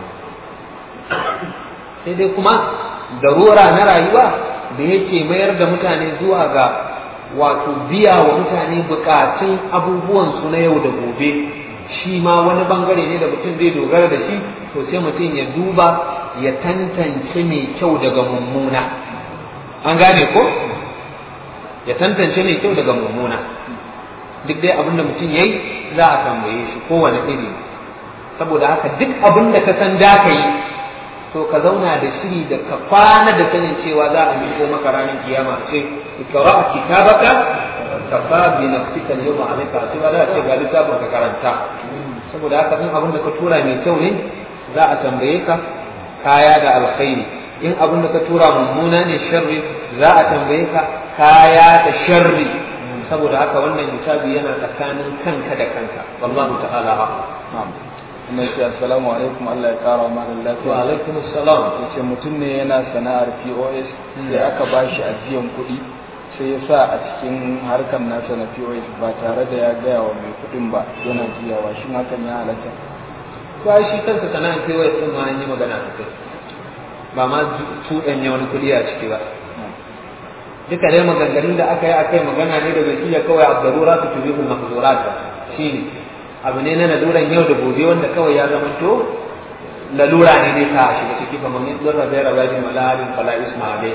sai dai kuma darura na rayuwa da yake mayar da mutane zuwa ga wato biya wa mutane bukatun abubuwansu na yau da gobe shi ma wani bangare ne da mutum zai dogara da shi to sai mutum ya duba ya tantance mai kyau daga mummuna an gane ko ya tantance mai kyau daga mummuna duk dai abin da mutum ya yi za a tambaye shi kowane iri saboda haka duk abin da ka san da ka yi to ka zauna da shiri da ka kwana da sanin cewa za a miko maka ranar kiyama ce ikra kitabaka kafa bi nafsika al-yawma alayka hasiba da ce ga littafin ka karanta saboda haka in abin da ka tura mai kyau ne za a tambaye ka kaya da alkhairi in abin da ka tura mummuna ne sharri za a tambaye ka kaya da sharri saboda haka wannan hisabi yana tsakanin kanka da kanka wallahu ta'ala a'lam kuma yace assalamu alaikum Allah ya kara ma lafiya wa alaikum assalam yace mutum ne yana sana'ar POS sai aka bashi ajiyan kuɗi sai ya sa a cikin harkar nasa na POS ba tare da ya gaya wa mai kuɗin ba yana juyawa shin hakan ya halatta to ai shi kansa sana'ar POS din ma an yi magana a kai ba ma tuɗanya wani kuɗi a ciki ba duka dai maganganun da aka yi a kai magana ne da bai iya kawai abdarura su tubi kun mahzurat shi ne abu ne na laluran yau da gobe wanda kawai ya zama to lalura ne ne ka shiga ciki kamar min zurra bai raba bi malalin fala ismaile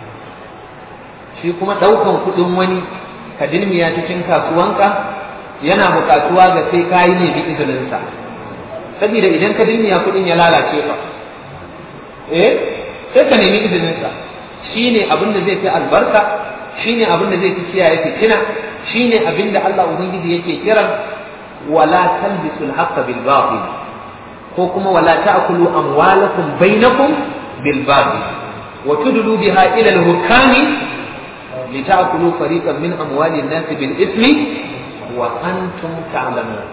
shi kuma daukan kudin wani ka dilmiya cikin kasuwanka yana bukatuwa ga sai ka yi ne bi izinin sa saboda idan ka dilmiya kudin ya lalace ka eh sai ka nemi izinin sa shine abin da zai fi albarka shine abin da zai fi kiyaye fitina shine abin da Allah ubangiji yake kiran wala talbisul haqqa bil batil ko kuma wala ta'kulu amwalakum bainakum bil batil wa tudlu biha ila al hukami lita'kulu fariqan min amwali an-nas bil ismi wa antum ta'lamun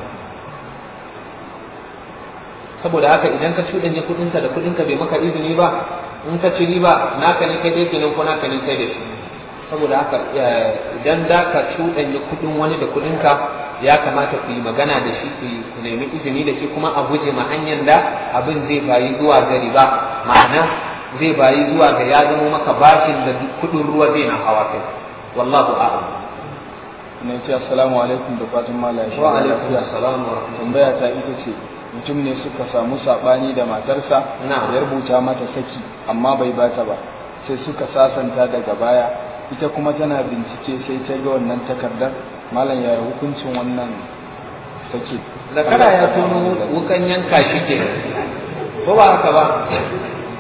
saboda haka idan ka cuɗanya kuɗinka da kuɗinka bai maka izini ba in ka ci riba naka ne kai dai kenan ko naka ne kai da shi saboda haka idan da ka cuɗanya kuɗin wani da kuɗinka ya kamata ku yi magana da shi ku nemi izini da shi kuma a guje ma hanyar da abin zai bayi zuwa ga riba ma'ana zai bayi zuwa ga ya zama maka bashin da kuɗin ruwa zai na hawa kai wallahu a'lam ne ce assalamu alaikum da fatan malaya shi wa alaikum assalam wa rahmatullahi tambaya ta ita ce mutum ne suka samu sabani da matarsa Na'am. ya rubuta mata saki amma bai bata ba sai suka sasanta daga baya ita kuma tana bincike sai ta ga wannan takardar malam ya hukuncin wannan saki zakara ya tono wukan yanka shi ke ko ba haka ba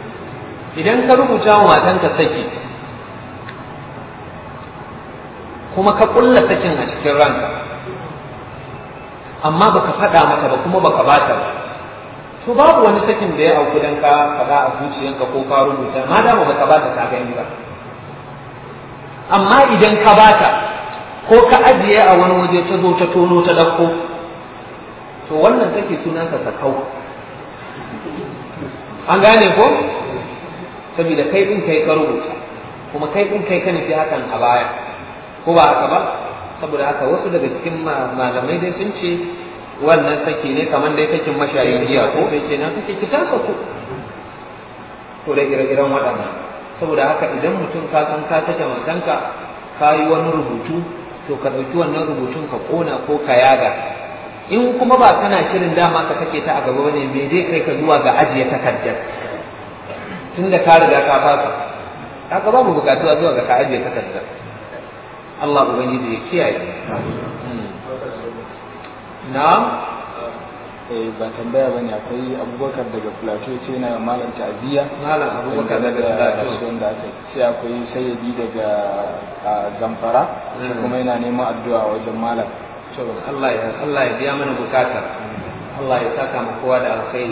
idan ka rubuta wa matanka saki kuma ka kulla sakin a cikin ranka amma baka faɗa mata ba kuma baka bata ba to babu wani sakin da ya auku dan ka faɗa a zuciyanka ko ka rubuta ma dama baka bata ta gani ba amma idan ka bata ko ka ajiye a wani waje ta zo ta tono ta ɗauko to wannan take sunansa sakau an gane ko saboda kai ɗin kai ka rubuta kuma kai ɗin kai ka nufi hakan a baya ko ba haka ba saboda haka wasu daga cikin malamai dai sun ce wannan saki ne kamar dai sakin mashayin giya ko sai kenan kake ki ta saku to da ire-iren waɗannan saboda haka idan mutum ka san ka sake matanka ka yi wani rubutu to ka ɗauki wannan rubutun ka ƙona ko ka yaga in kuma ba kana shirin dama ka sake ta a gaba bane me zai kai ka zuwa ga ajiye takardar tunda ka riga ka fasa haka babu bukatuwa zuwa ga ka ajiye takardar Allah ubangiji ya kiyaye na'am eh ba tambaya bane akwai abubakar daga plateau ce yana malam ta'aziyya malam abubakar daga plateau wanda aka sai akwai sayyidi daga zamfara shi kuma yana neman addu'a wajen malam to Allah ya Allah ya biya mana bukatar Allah ya saka mu kowa da alkhairi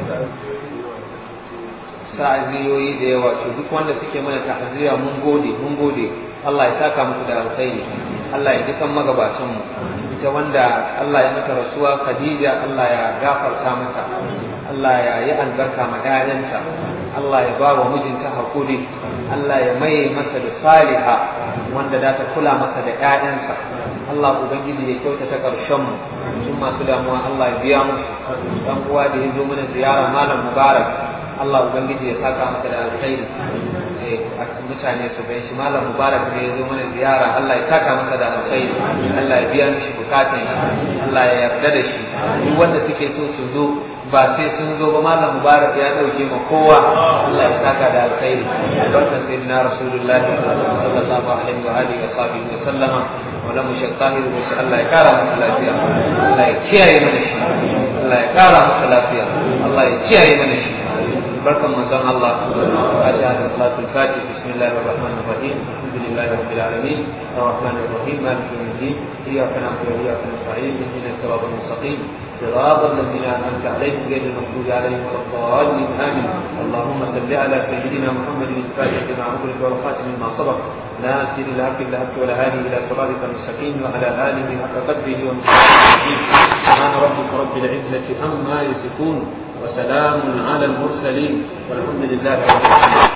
ta'aziyoyi da yawa to duk wanda suke mana ta'aziyya mun gode mun gode Allah ya saka muku da alkhairi Allah ya dukan magabatan mu ita wanda Allah ya mata rasuwa Khadija Allah ya gafarta mata Allah ya yi albarka ma ƴaƴanta Allah ya ba wa mijinta hakuri Allah ya maye masa da saliha wanda za ta kula masa da ƴaƴansa Allah ubangiji ya kyautata ƙarshen mu tun masu damuwa Allah ya biya musu dan uwa da ya zo mana ziyara malam Mubarak Allah ubangiji ya saka masa da alkhairi mutane su bai shi malam mubarak ne ya zo mana ziyara Allah ya saka masa da alkhairi Allah ya biya mishi bukatun shi Allah ya yarda da shi duk wanda suke so su zo ba sai sun zo ba malam mubarak ya dauke ma kowa Allah ya saka da alkhairi barkan sayyidina rasulullahi sallallahu alaihi wa alihi wa sahbihi wa sallama wala mushak tahir wa Allah ya kara masa lafiya Allah ya kiyaye mana shi Allah ya kara masa lafiya Allah ya kiyaye mana shi بركة من زمان الله فاتحة صلاة الفاتح بسم الله الرحمن الرحيم الحمد لله رب العالمين الرحمن الرحيم مالك يوم الدين إياك نعبد وإياك نستعين اهدنا الصراط المستقيم صراط الذين أنعمت عليهم غير المغضوب عليهم ولا الضالين آمين اللهم صل على سيدنا محمد الفاتح لما أغلق والخاتم لما سبق ناصر الحق بالحق والهادي إلى صراطك المستقيم وعلى آله حق قدره ومقداره سبحان ربك رب العزة عما يصفون وسلام على المرسلين والحمد لله رب العالمين